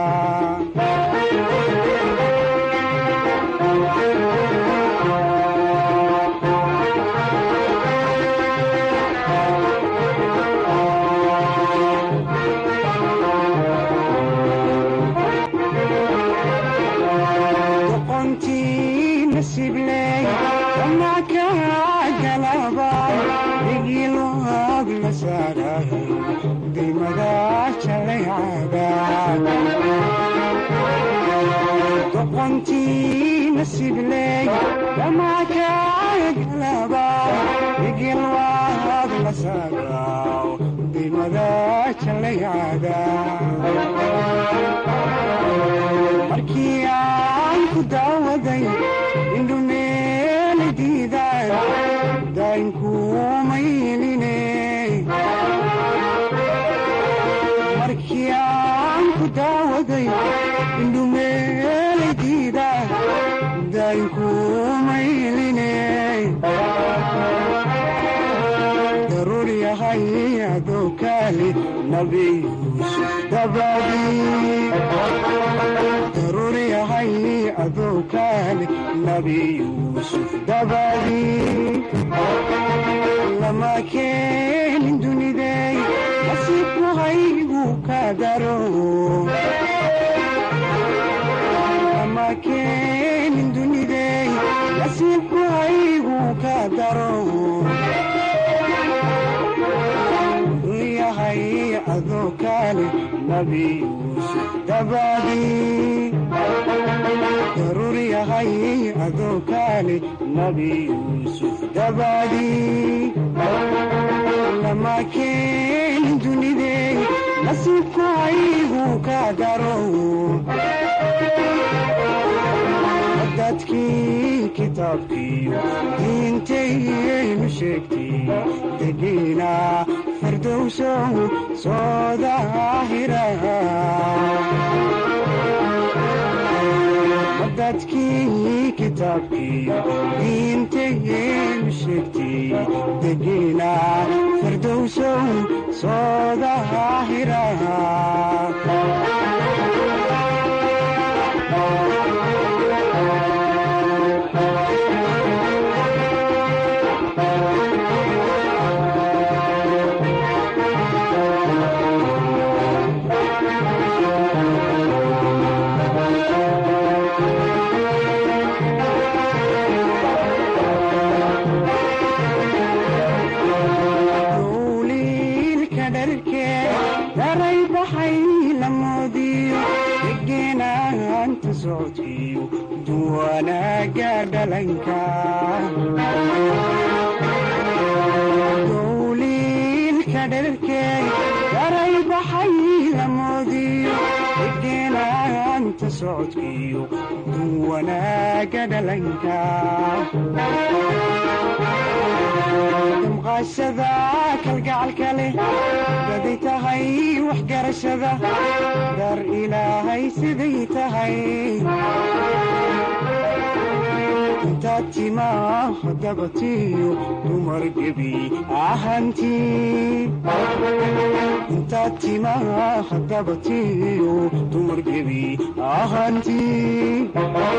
Speaker 12: doqontii nasibley dhamakagalaba igilwaad la saagaw dimada jalayada markii aan ku daawaday indhumeeli diidaan daynkuumayline markii aan ku daawaday indhumeeladiida daynkuumayline daruur yahay adoo kaali nabi yuusuf dabadii daruur yahay adoo kaali nabi yuusuf dabadii lama keenin dunidey nasiibku haygu ka daro lama keenin dunidey nasiibku haygu ka daro yahay adoo kaale nabi yuusuf dabadii daruur yahay adoo kaale nabi yuusuf dabadii lama keenin dunidey nasiibku haygu ka daro dadkii kitaabkiiyo diintayaynu sheegtay degiina firdowsow soo daahira dadkii kitaabkiiyo diintayaynu sheegtay degiina firdowsow soo daahira wanaaga dhalanka dowliilka dherarkeey daray baxay lamoodiyo igeenaanta socodkiyo dun wanaaga dhalanka damqaashada kalgacalka leh baday tahay waxgarashada dar ilaahay siday tahay intaad timaa dabatiyo dumar gebi ahantii intaad timaa dabatiyo dumar gebi ahantii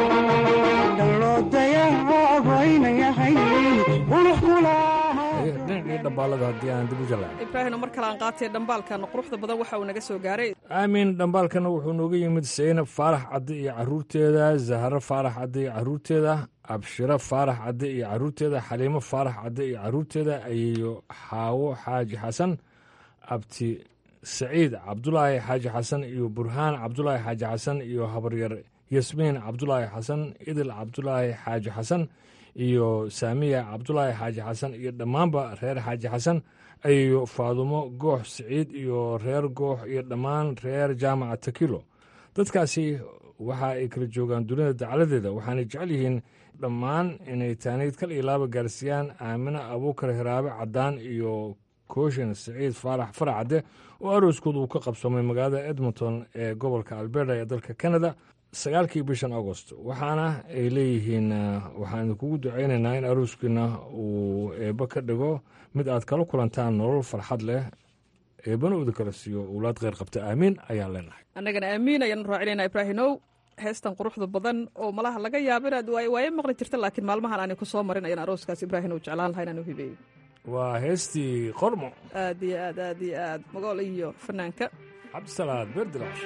Speaker 12: dhaloodayabaynayahay qulux
Speaker 11: dhinacii dhambaalada haddii aan dib u jalayn
Speaker 4: ibraahino mar kale aan qaatay dhambaalkan quruxda badan waxa uu naga soo gaaray
Speaker 11: aamin dhambaalkana wuxuu nooga yimid saynab faarax cadde iyo caruurteeda zaharo faarax cadde iyo caruurteeda abshiro faarax cadde iyo caruurteeda xaliimo faarax cadde iyo caruurteeda ayeeyo xaawo xaaji xasan abti saciid cabdulaahi xaaji xasan iyo burhaan cabdulaahi xaaji xasan iyo habaryar yasmiin cabdulaahi xasan idil cabdulaahi xaaji xasan iyo saamiya cabdulaahi xaaji xasan iyo dhammaanba reer xaaji xasan ayeeyo faadumo goox siciid iyo reer goox iyo dhammaan reer jaamaca takilo dadkaasi waxa ay kala joogaan dunida dacaladeeda waxaanay jecel yihiin dhammaan inay taaniid kal iyo laaba gaarsiiyaan aamine abuukar hiraabe caddaan iyo kooshin siciid faarax faracadde oo arooskooda uu ka qabsoomay magaalada edmonton ee gobolka alberta ee dalka canada sagaalkii bishan agost waxaana ay leeyihiin waxaan idinkugu ducaynaynaa in arooskiina uu eebbo ka dhigo mid aad kala kulantaan nolol farxad leh eebbana uda kala siiyo owlaad kheyr qabta aamiin ayaan leenahay
Speaker 4: annagana aamiin ayaan raacinaynaa ibraahinow heestan quruxda badan oo malaha laga yaabo inaad waaye maqli jirta laakiin maalmahan aanay ku soo marin ayaan arooskaas ibraahinow jeclaan laha inaan u hibeeyo
Speaker 11: waa heestii qormo
Speaker 4: aad iyo aad aad iyo aad magool iyo fanaanka
Speaker 11: cabdisalaad beerdilaash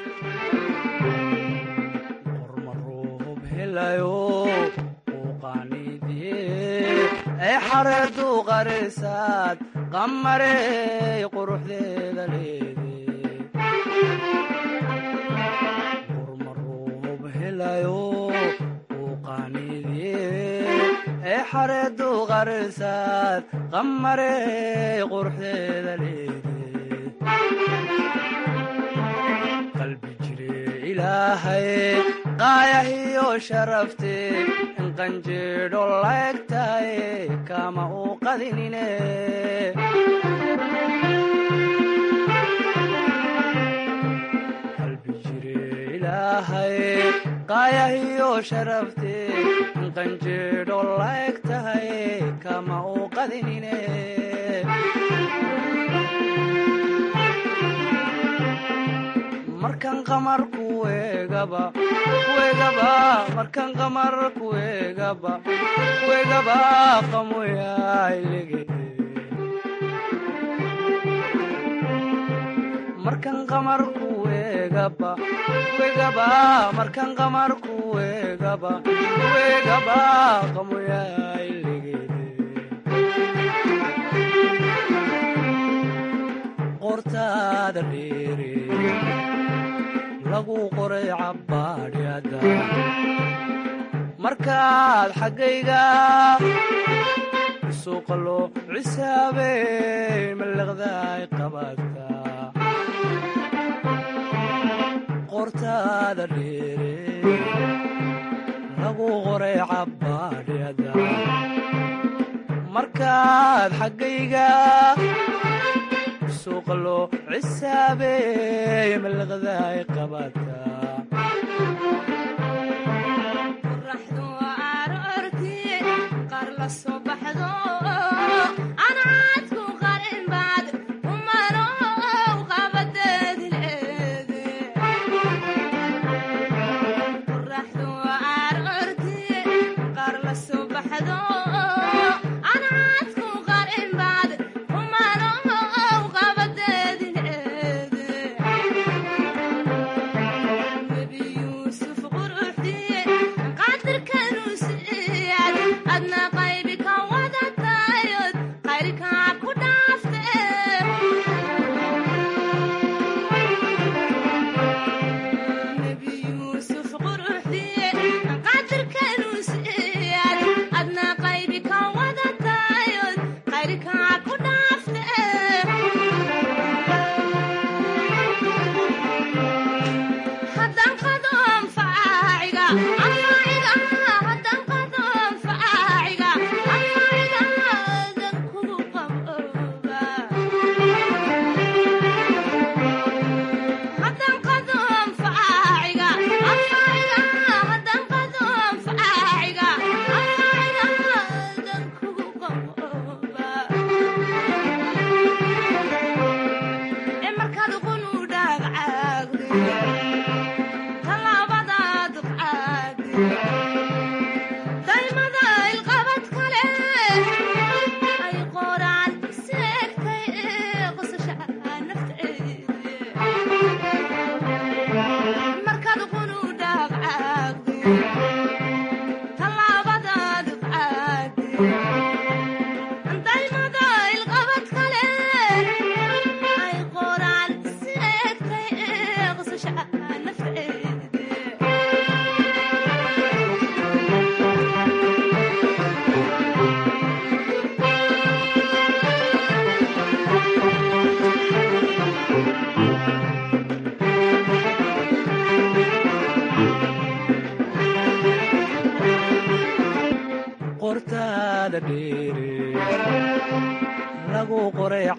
Speaker 13: ay xareedu qarisaad qamarey quruxdeeda leede qurmaruub helayo uu qaaniidye ay xareedu qarisaad qamarey quruxdeeda leede qalbi jire ilaahay qaayahiyo sharafte in qanjeedho laegtahay kama uu qadinine qalbi jire ilaahay qaayahiyo sharafte in qanjeedho laegtahay kama uu qadinine markan qamar kuegaba kuegaba markan qamar kuegaba kuegaba qamoyaailege markan qamar kuegaba kuegaba markan qamar kuegaba kuegaba qamoyaailege qortaada dheere lagu qoray cabbaadhyada markaad xaggayga suuqa loo cisaabey mallaqdaay qabaadka qortaada dheere lagu qoray cabbaadhyada markaad xaggayga suuqa loo cisaabey mallaqdaay qabaadka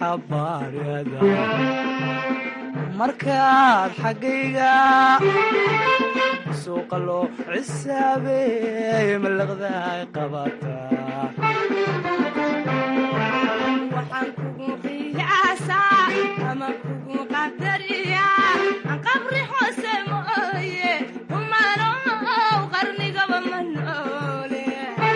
Speaker 13: cabaarada markaad xaggayga suuqa loo cisaabeey malaqdaay qabataa
Speaker 14: waxaan kugu qiyaasaa ama kugu qadariyaa aan qabri hoose mooye umanow qarnigaba ma noole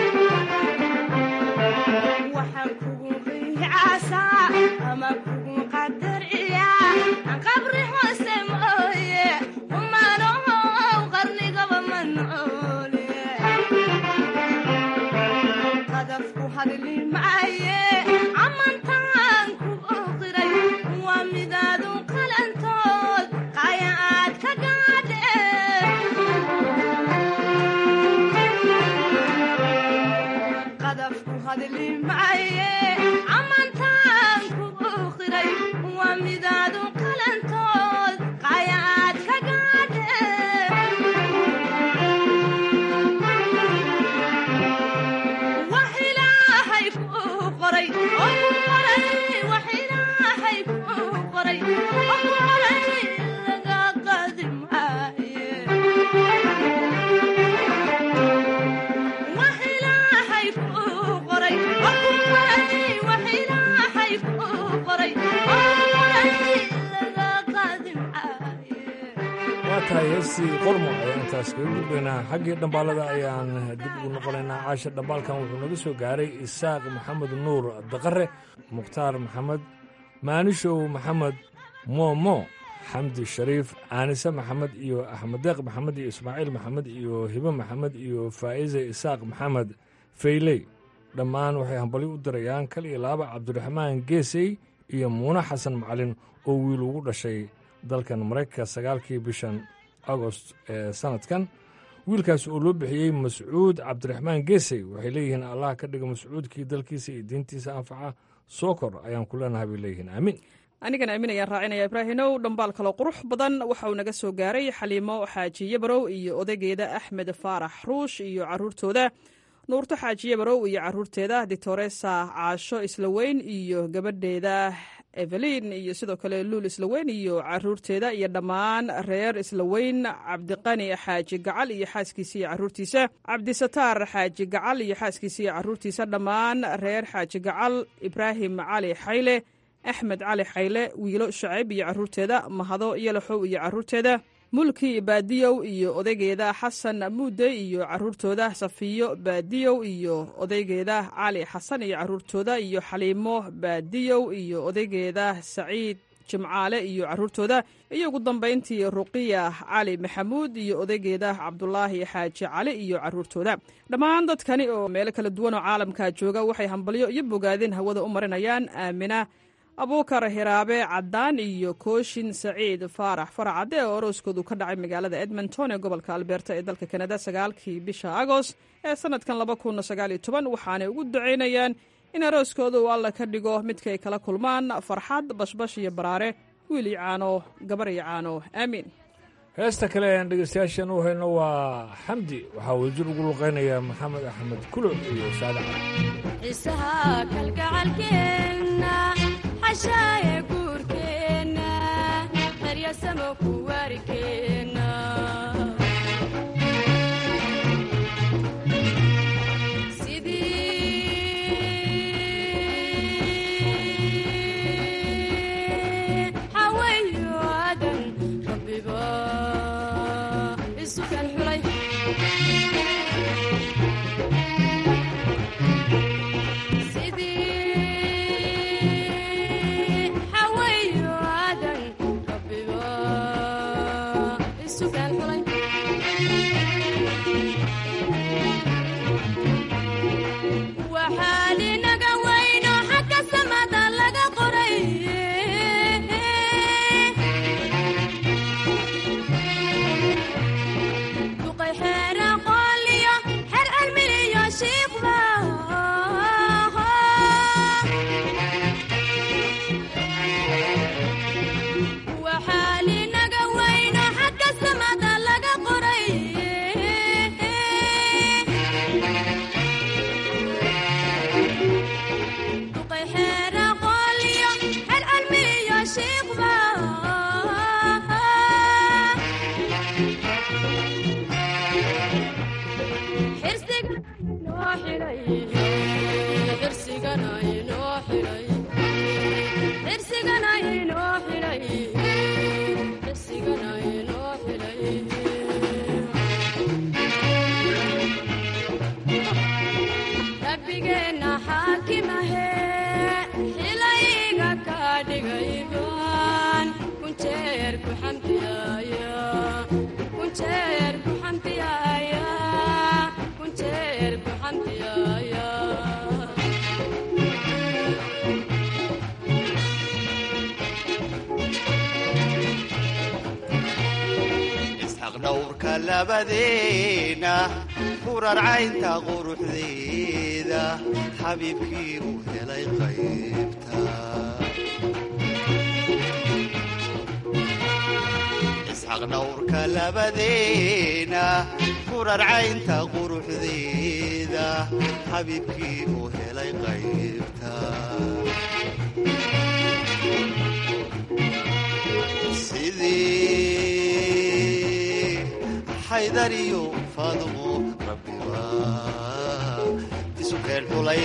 Speaker 14: waxaan kugu qiyaasaa ama kugu qadariyaa aan qabri hoose mooye umanow qarnigaba ma noole qadafku hadli maaye amantaan ku oqiray waa midaadu qalantood qaya aad ka gaadhe qadafku hadli maaye amantaan ku oqiray waa midaadu qalantood qaya aad ka gaadhe wax ilaahay kuu qoray oo ku qoray wax ilaahay kuu qoray oo ku qoray laga qaadi maaye wax ilaahay kuu qoray oo ku qoray wax ilaahay kuu qoray oo ku qoray laga qaadi maaye
Speaker 11: waa tahay heestii qormo ayaan intaas kaga gudbaynaa xaggii dhambaalada ayaan dib ugu noqonaynaa caasha dhambaalkan wuxuu naga soo gaaray isaaq maxamed nuur daqare mukhtaar maxamed maanishow maxamed moomo xamdi shariif aanise maxamed iyo axmed deeq maxamed iyo ismaaciil maxamed iyo hibe maxamed iyo faa'ize isaaq maxamed fayley dhammaan waxay hambalyo u dirayaan kal iyo laaba cabdiraxmaan geesey iyo muune xasan macalin oo wiil ugu dhashay dalkan maraykanka sagaalkii bishan agost ee sanadkan wiilkaas oo loo bixiyey mascuud cabdiraxmaan geesey waxay leeyihiin allah ka dhiga mascuudkii dalkiisa iyo diintiisa anfaca soo kor ayaan ku leenahay bay leeyihiin aamin
Speaker 4: anigana aamin ayaan raacinaya ibraahinow dhambaal kaloo qurux badan waxa uu naga soo gaaray xaliimo xaajiye barow iyo odaygeeda axmed faarax ruush iyo caruurtooda nuurto xaajiye barow iyo caruurteeda dictoresa caasho islaweyn iyo gabadheeda evelin iyo sidoo kale luul islaweyn iyo caruurteeda iyo dhammaan reer islaweyn cabdiqani xaaji gacal iyo xaaskiisa iyo caruurtiisa cabdisataar xaaji gacal iyo xaaskiisa iyo caruurtiisa dhammaan reer xaaji gacal ibraahim cali xayle axmed cali xayle wiilo shacayb iyo caruurteeda mahado yalaxow iyo caruurteeda mulki baadiyow iyo odaygeeda xasan muude iyo caruurtooda safiyo baadiyow iyo odaygeeda cali xasan iyo caruurtooda iyo xaliimo baadiyow iyo odaygeeda saciid jimcaale iyo caruurtooda iyo ugu dambayntii ruqiya cali maxamuud iyo odaygeeda cabdulaahi xaaji cali iyo caruurtooda dhammaan dadkani oo meelo kala duwan oo caalamka jooga waxay hambalyo iyo bogaadin hawada u marinayaan aamina abuukar hiraabe caddaan iyo kooshin saciid faarax faracadde oo orooskoodu ka dhacay magaalada edmonton ee gobolka albeerta ee dalka kanada sagaalkii bisha agost ee sanadkan laba kun sagaal iyo toban waxaanay ugu ducaynayaan in arooskooda uu alla ka dhigo midkay kala kulmaan farxad bashbash iyo baraare wiil iyo caano gabar iyo caano aamiin
Speaker 11: heesta kale ayaan dhegeystayaashan u hayno waa xamdi waxaa wadajir ugu luqaynaya maxamed axmed kulo iyo saade cali
Speaker 14: xiisaha kalgacalkeenna xashaaye guurkeenna qaryasamo ku waarikeenna sidii xaweeyo aadan rabbiba isu kan xulay sidii xaweeyo aadan rabbiba caashiqba rabbigeenna xaakimahe xilayga ka dhigayban kunjeer ku xamdiyaaya kunjeer ku xamdiyaaya kunjeer ku xamdiyaaya
Speaker 15: isxaq dhowrka labadeena furarcaynta quruxdeeda xabiibkii uu helay qaybta isxaq dhowrka labadeena furarcaynta quruxdeeda xabiibkii uu helay qaybta sidii xaydariyo faadumo rabbiba isu keen xulay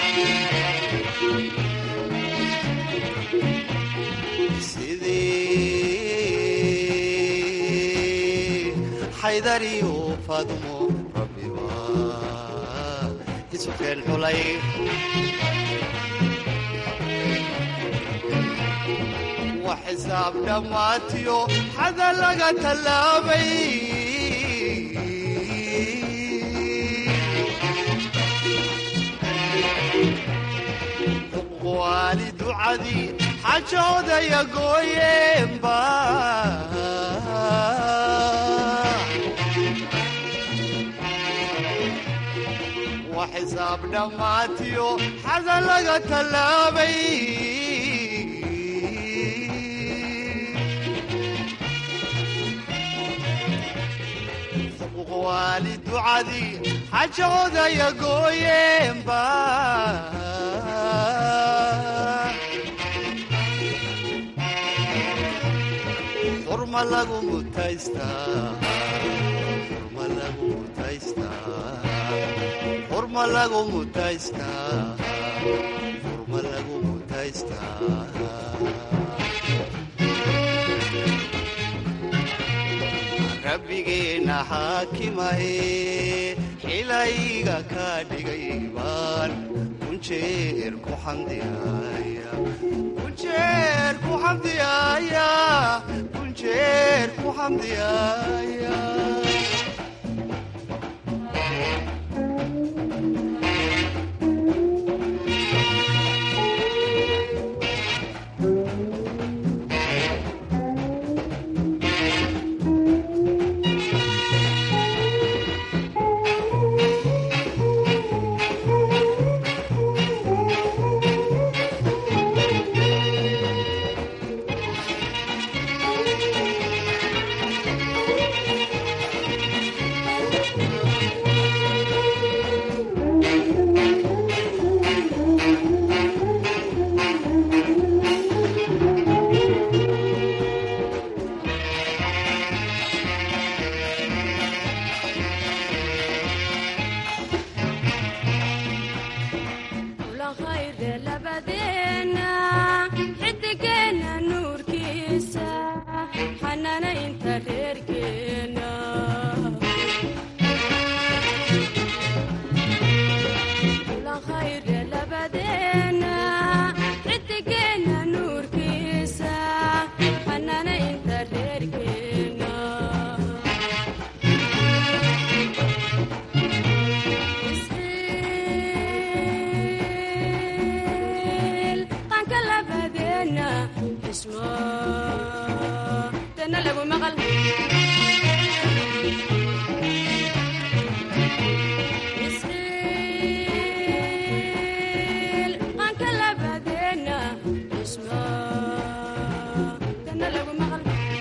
Speaker 15: sidii xaydariyo faadumo rabbiba isu keen xulay wax xisaab dhammaatiyo xada laga tallaabay waali ducadii xajoodaya gooyeenba wax xisaab dhammaatiyo xada laga tallaabay waali ducadii xajoodaya gooyeenba xurma lagu mutaystaa xurma lagu mutaystaa xurma lagu mutaystaa xurma lagu mutaystaa rabbigeenna xaakimahe xilayga ka dhigay baan kunjeer ku xamdiyaaya kunjeer ku xamdiyaaya kunjeer ku xamdiyaaya
Speaker 14: ulahayde labadeena xidigeenna nuurkiisa xanaanaynta reerkeena ulahayde labadeena xidigeenna nuurkiisa xanaanaynta reerkeena qanka labadeena xismo dana lagu maqal qanka labadeena xismo dana lagu maqal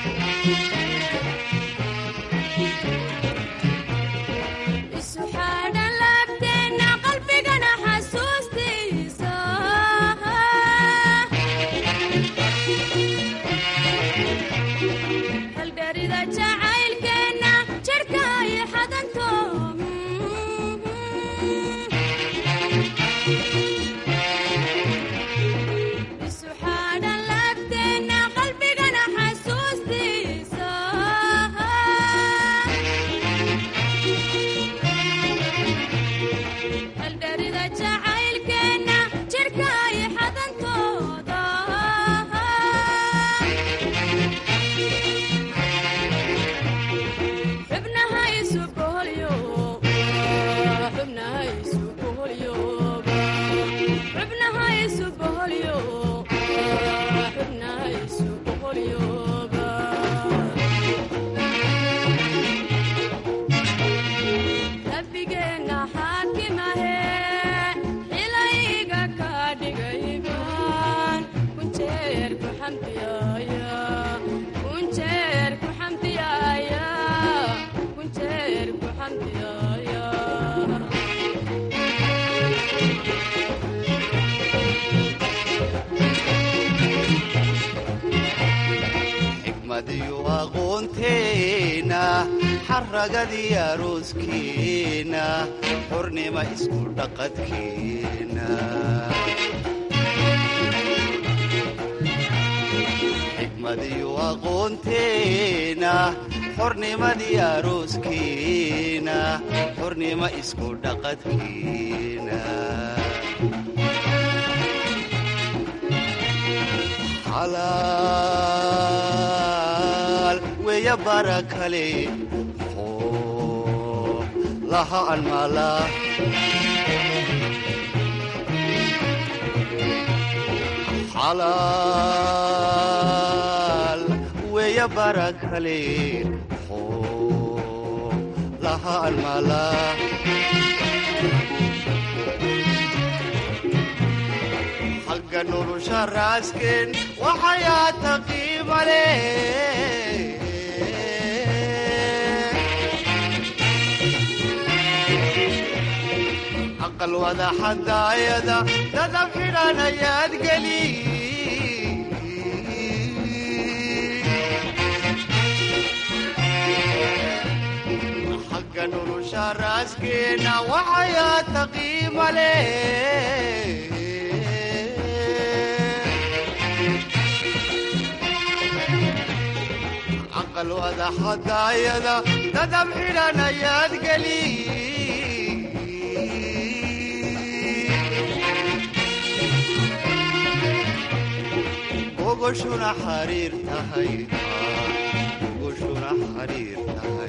Speaker 14: isu xaadhan laabteena qalbigana xasuustiisa
Speaker 15: xigmadiyo aqoonteena xaragadii arooskeena xornima isku dhaqadkeena xigmadiyo aqoonteena xornimadii arooskeena xornima isku dhaqadkeena xalaal weya bara kale oo laha anmala xalaal weya bara kale oo laha anmala halka nolosha raasken waxayaata qiimale aqal wada xadaayada dadab xidhan ayaad geli xagga nolosha raaskeena waxayaata qiimale aqal wada xadaayada dadab xidhan ayaad geli gogoshuna xariir tahay gogoshuna xariir tahay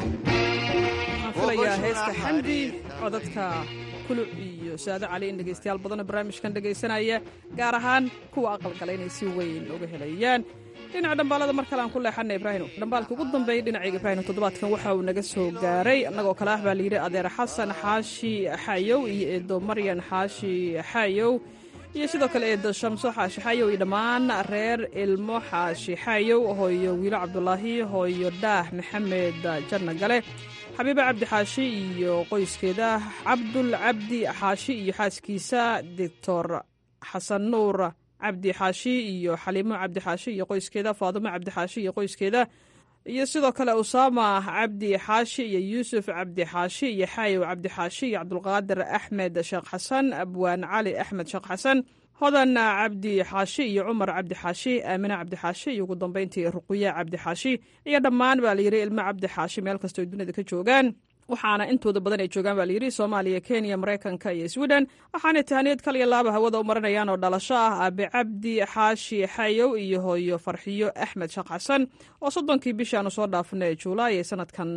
Speaker 4: waxaan filayaa heesta xamdi codadka kuluc iyo saado cali in dhegaystayaal badanoo barnaamijkan dhegaysanaya gaar ahaan kuwa aqalgala inay si weyn uga helayaan dhinaca dhambaalada mar kale aan ku leexana ibraahino dhambaalka ugu dambeeyay dhinacayga ibraahino toddobaadkan waxa uu naga soo gaaray annagoo kale ah baa layidhi adeer xasan xaashi xayow iyo eedo maryan xaashi xayow iyo sidoo kale eedo shamso xaashi xayow iyo dhammaan reer ilmo xaashi xayow hooyo wiilo cabdulaahi hooyo dhaah maxamed janna gale xabiiba cabdi xaashi iyo qoyskeeda cabdul cabdi xaashi iyo xaaskiisa doctor xasan nuur cabdi xaashi iyo xaliimo cabdi xaashi iyo qoyskeeda faadumo cabdi xaashi iyo qoyskeeda iyo sidoo kale usaama cabdi xaashi iyo yuusuf cabdi xaashi iyo xaayow cabdi xaashi iyo cabdulqaadir axmed sheekh xasan abwaan cali axmed sheekh xasan hodan cabdi xaashi iyo cumar cabdi xaashi aamine cabdi xaashi iyo ugu dambeyntii ruquya cabdi xaashi iyo dhammaan baa layidhi ilmo cabdi xaashi meel kastoo dunida ka joogaan waxaana intooda badan ay joogaan baa layidhi soomaaliya kenya maraykanka iyo sweden waxaanay tahaniyad kal iyo laaba hawada u marinayaan oo dhalasho ah aabe cabdi xaashi xayow iyo hooyo farxiyo axmed sheekh xasan oo soddonkii bishaanu soo dhaafnay juulaay ee sanadkan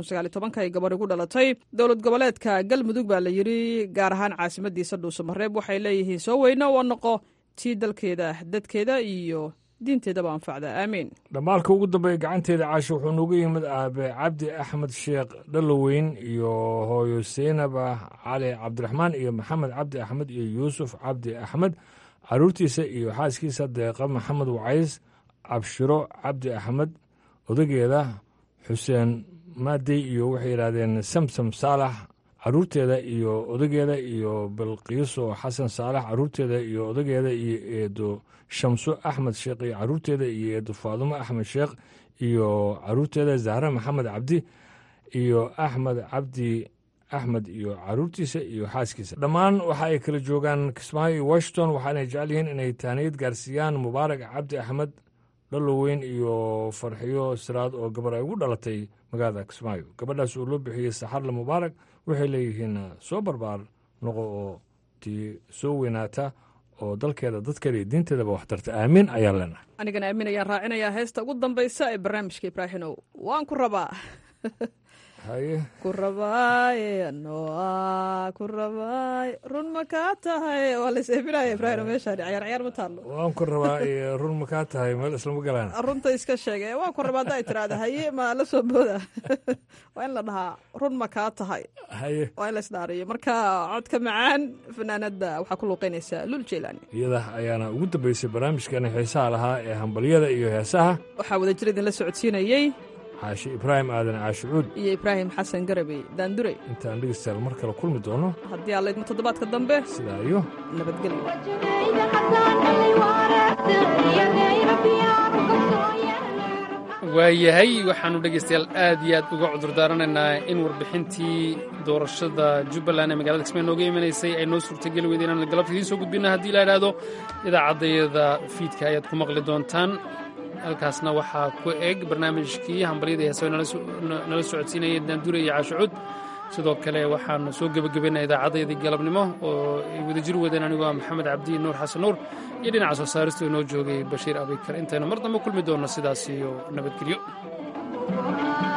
Speaker 4: ay gabadh ugu dhalatay dowlad goboleedka galmudug baa layidhi gaar ahaan caasimadiisa dhuusamareeb waxay leeyihiin soo weyno oo noqo tii dalkeeda dadkeeda iyo diinteedaba anfacda aamiin
Speaker 11: dhammaalka ugu dambeeya gacanteeda caasho wuxuu noogu yimid aabe cabdi axmed sheekh dhaloweyn iyo hooyo seynaba cali cabdiraxmaan iyo maxamed cabdi axmed iyo yuusuf cabdi axmed caruurtiisa iyo xaaskiisa deeqa maxamed wacays cabshiro cabdi axmed odageeda xuseen maadey iyo waxay yidhaahdeen samsam saalax caruurteeda iyo odageeda iyo bilqiiso xasan saalax caruurteeda iyo odageeda iyo eedo shamso axmed sheekh iyo caruurteeda iyo eedo faadumo axmed sheekh iyo caruurteeda zahre maxamed cabdi iyo axmed cabdi axmed iyo caruurtiisa iyo xaaskiisa dhammaan waxa ay kala joogaan kismaayo iyo washington waxaanay jecel yihiin inay taaniyad gaarsiiyaan mubaarak cabdi axmed dhaloweyn iyo farxiyo siraad oo gabar ay ugu dhalatay magaalada kismaayo gabadhaas oo loo bixiyey saxarle mubaarak waxay leeyihiin soo barbaar noqo oo tii soo weynaata oo dalkeeda dadkeeda iyo diinteedaba waxtarta aamin ayaan leenahay
Speaker 4: anigana aamin ayaan raacinayaa heesta ugu dambaysa ee barnaamijka ibraahinow waan ku rabaa
Speaker 11: haye
Speaker 4: ku rabaaye noa ku rabaaye run ma kaa tahay waa la is-eebinaya ibraahino meeshaan cayaar cayaar ma taallo
Speaker 11: waan ku rabaa iyo run ma kaa tahay meel islama galaan
Speaker 4: runta iska sheege waan ku rabaa hadda ay tiraahda haye ma la soo booda waa in la dhahaa run ma kaa tahay
Speaker 11: haye
Speaker 4: waa in la isdhaariyo marka codka macaan fanaanada waxaa ku luuqeynaysaa lul jeylaani
Speaker 11: iyada ayaana ugu dambeysay barnaamijkeena xiisaha lahaa ee hambalyada iyo heesaha
Speaker 4: waxaa wada jir idinla socodsiinayey
Speaker 11: xaashi ibraahim aadan caashi cuud
Speaker 4: iyo ibraahim xasan garabey daandurey
Speaker 11: intaan dhegeystayaal mar kale kulmi doono
Speaker 4: haddii alla idmo toddobaadka dambe
Speaker 11: sidaa iyo
Speaker 1: waayahay waxaanu dhegaystayaal aad iyo aad uga cudurdaaranaynaa in warbixintii doorashada jubbaland ee magaalada kismaayo nooga imanaysay ay noo suurtageli weyda inaan galabta idiin soo gudbina haddii la idhaahdo idaacaddayada fiidka ayaad ku maqli doontaan halkaasna waxaa ku eg barnaamijkii hambalyada heesawe nala socodsiinaya daandure iyo caashucuud sidoo kale waxaanu soo gebagabaynaa idaacaddayadii galabnimo oo ay wadajir wadeen anigoo ah maxamed cabdi nuur xasan nuur iyo dhinaca soo saaristu inoo joogay bashiir abikar intaynu mar dambe kulmi doonno sidaas iyo nabadgelyo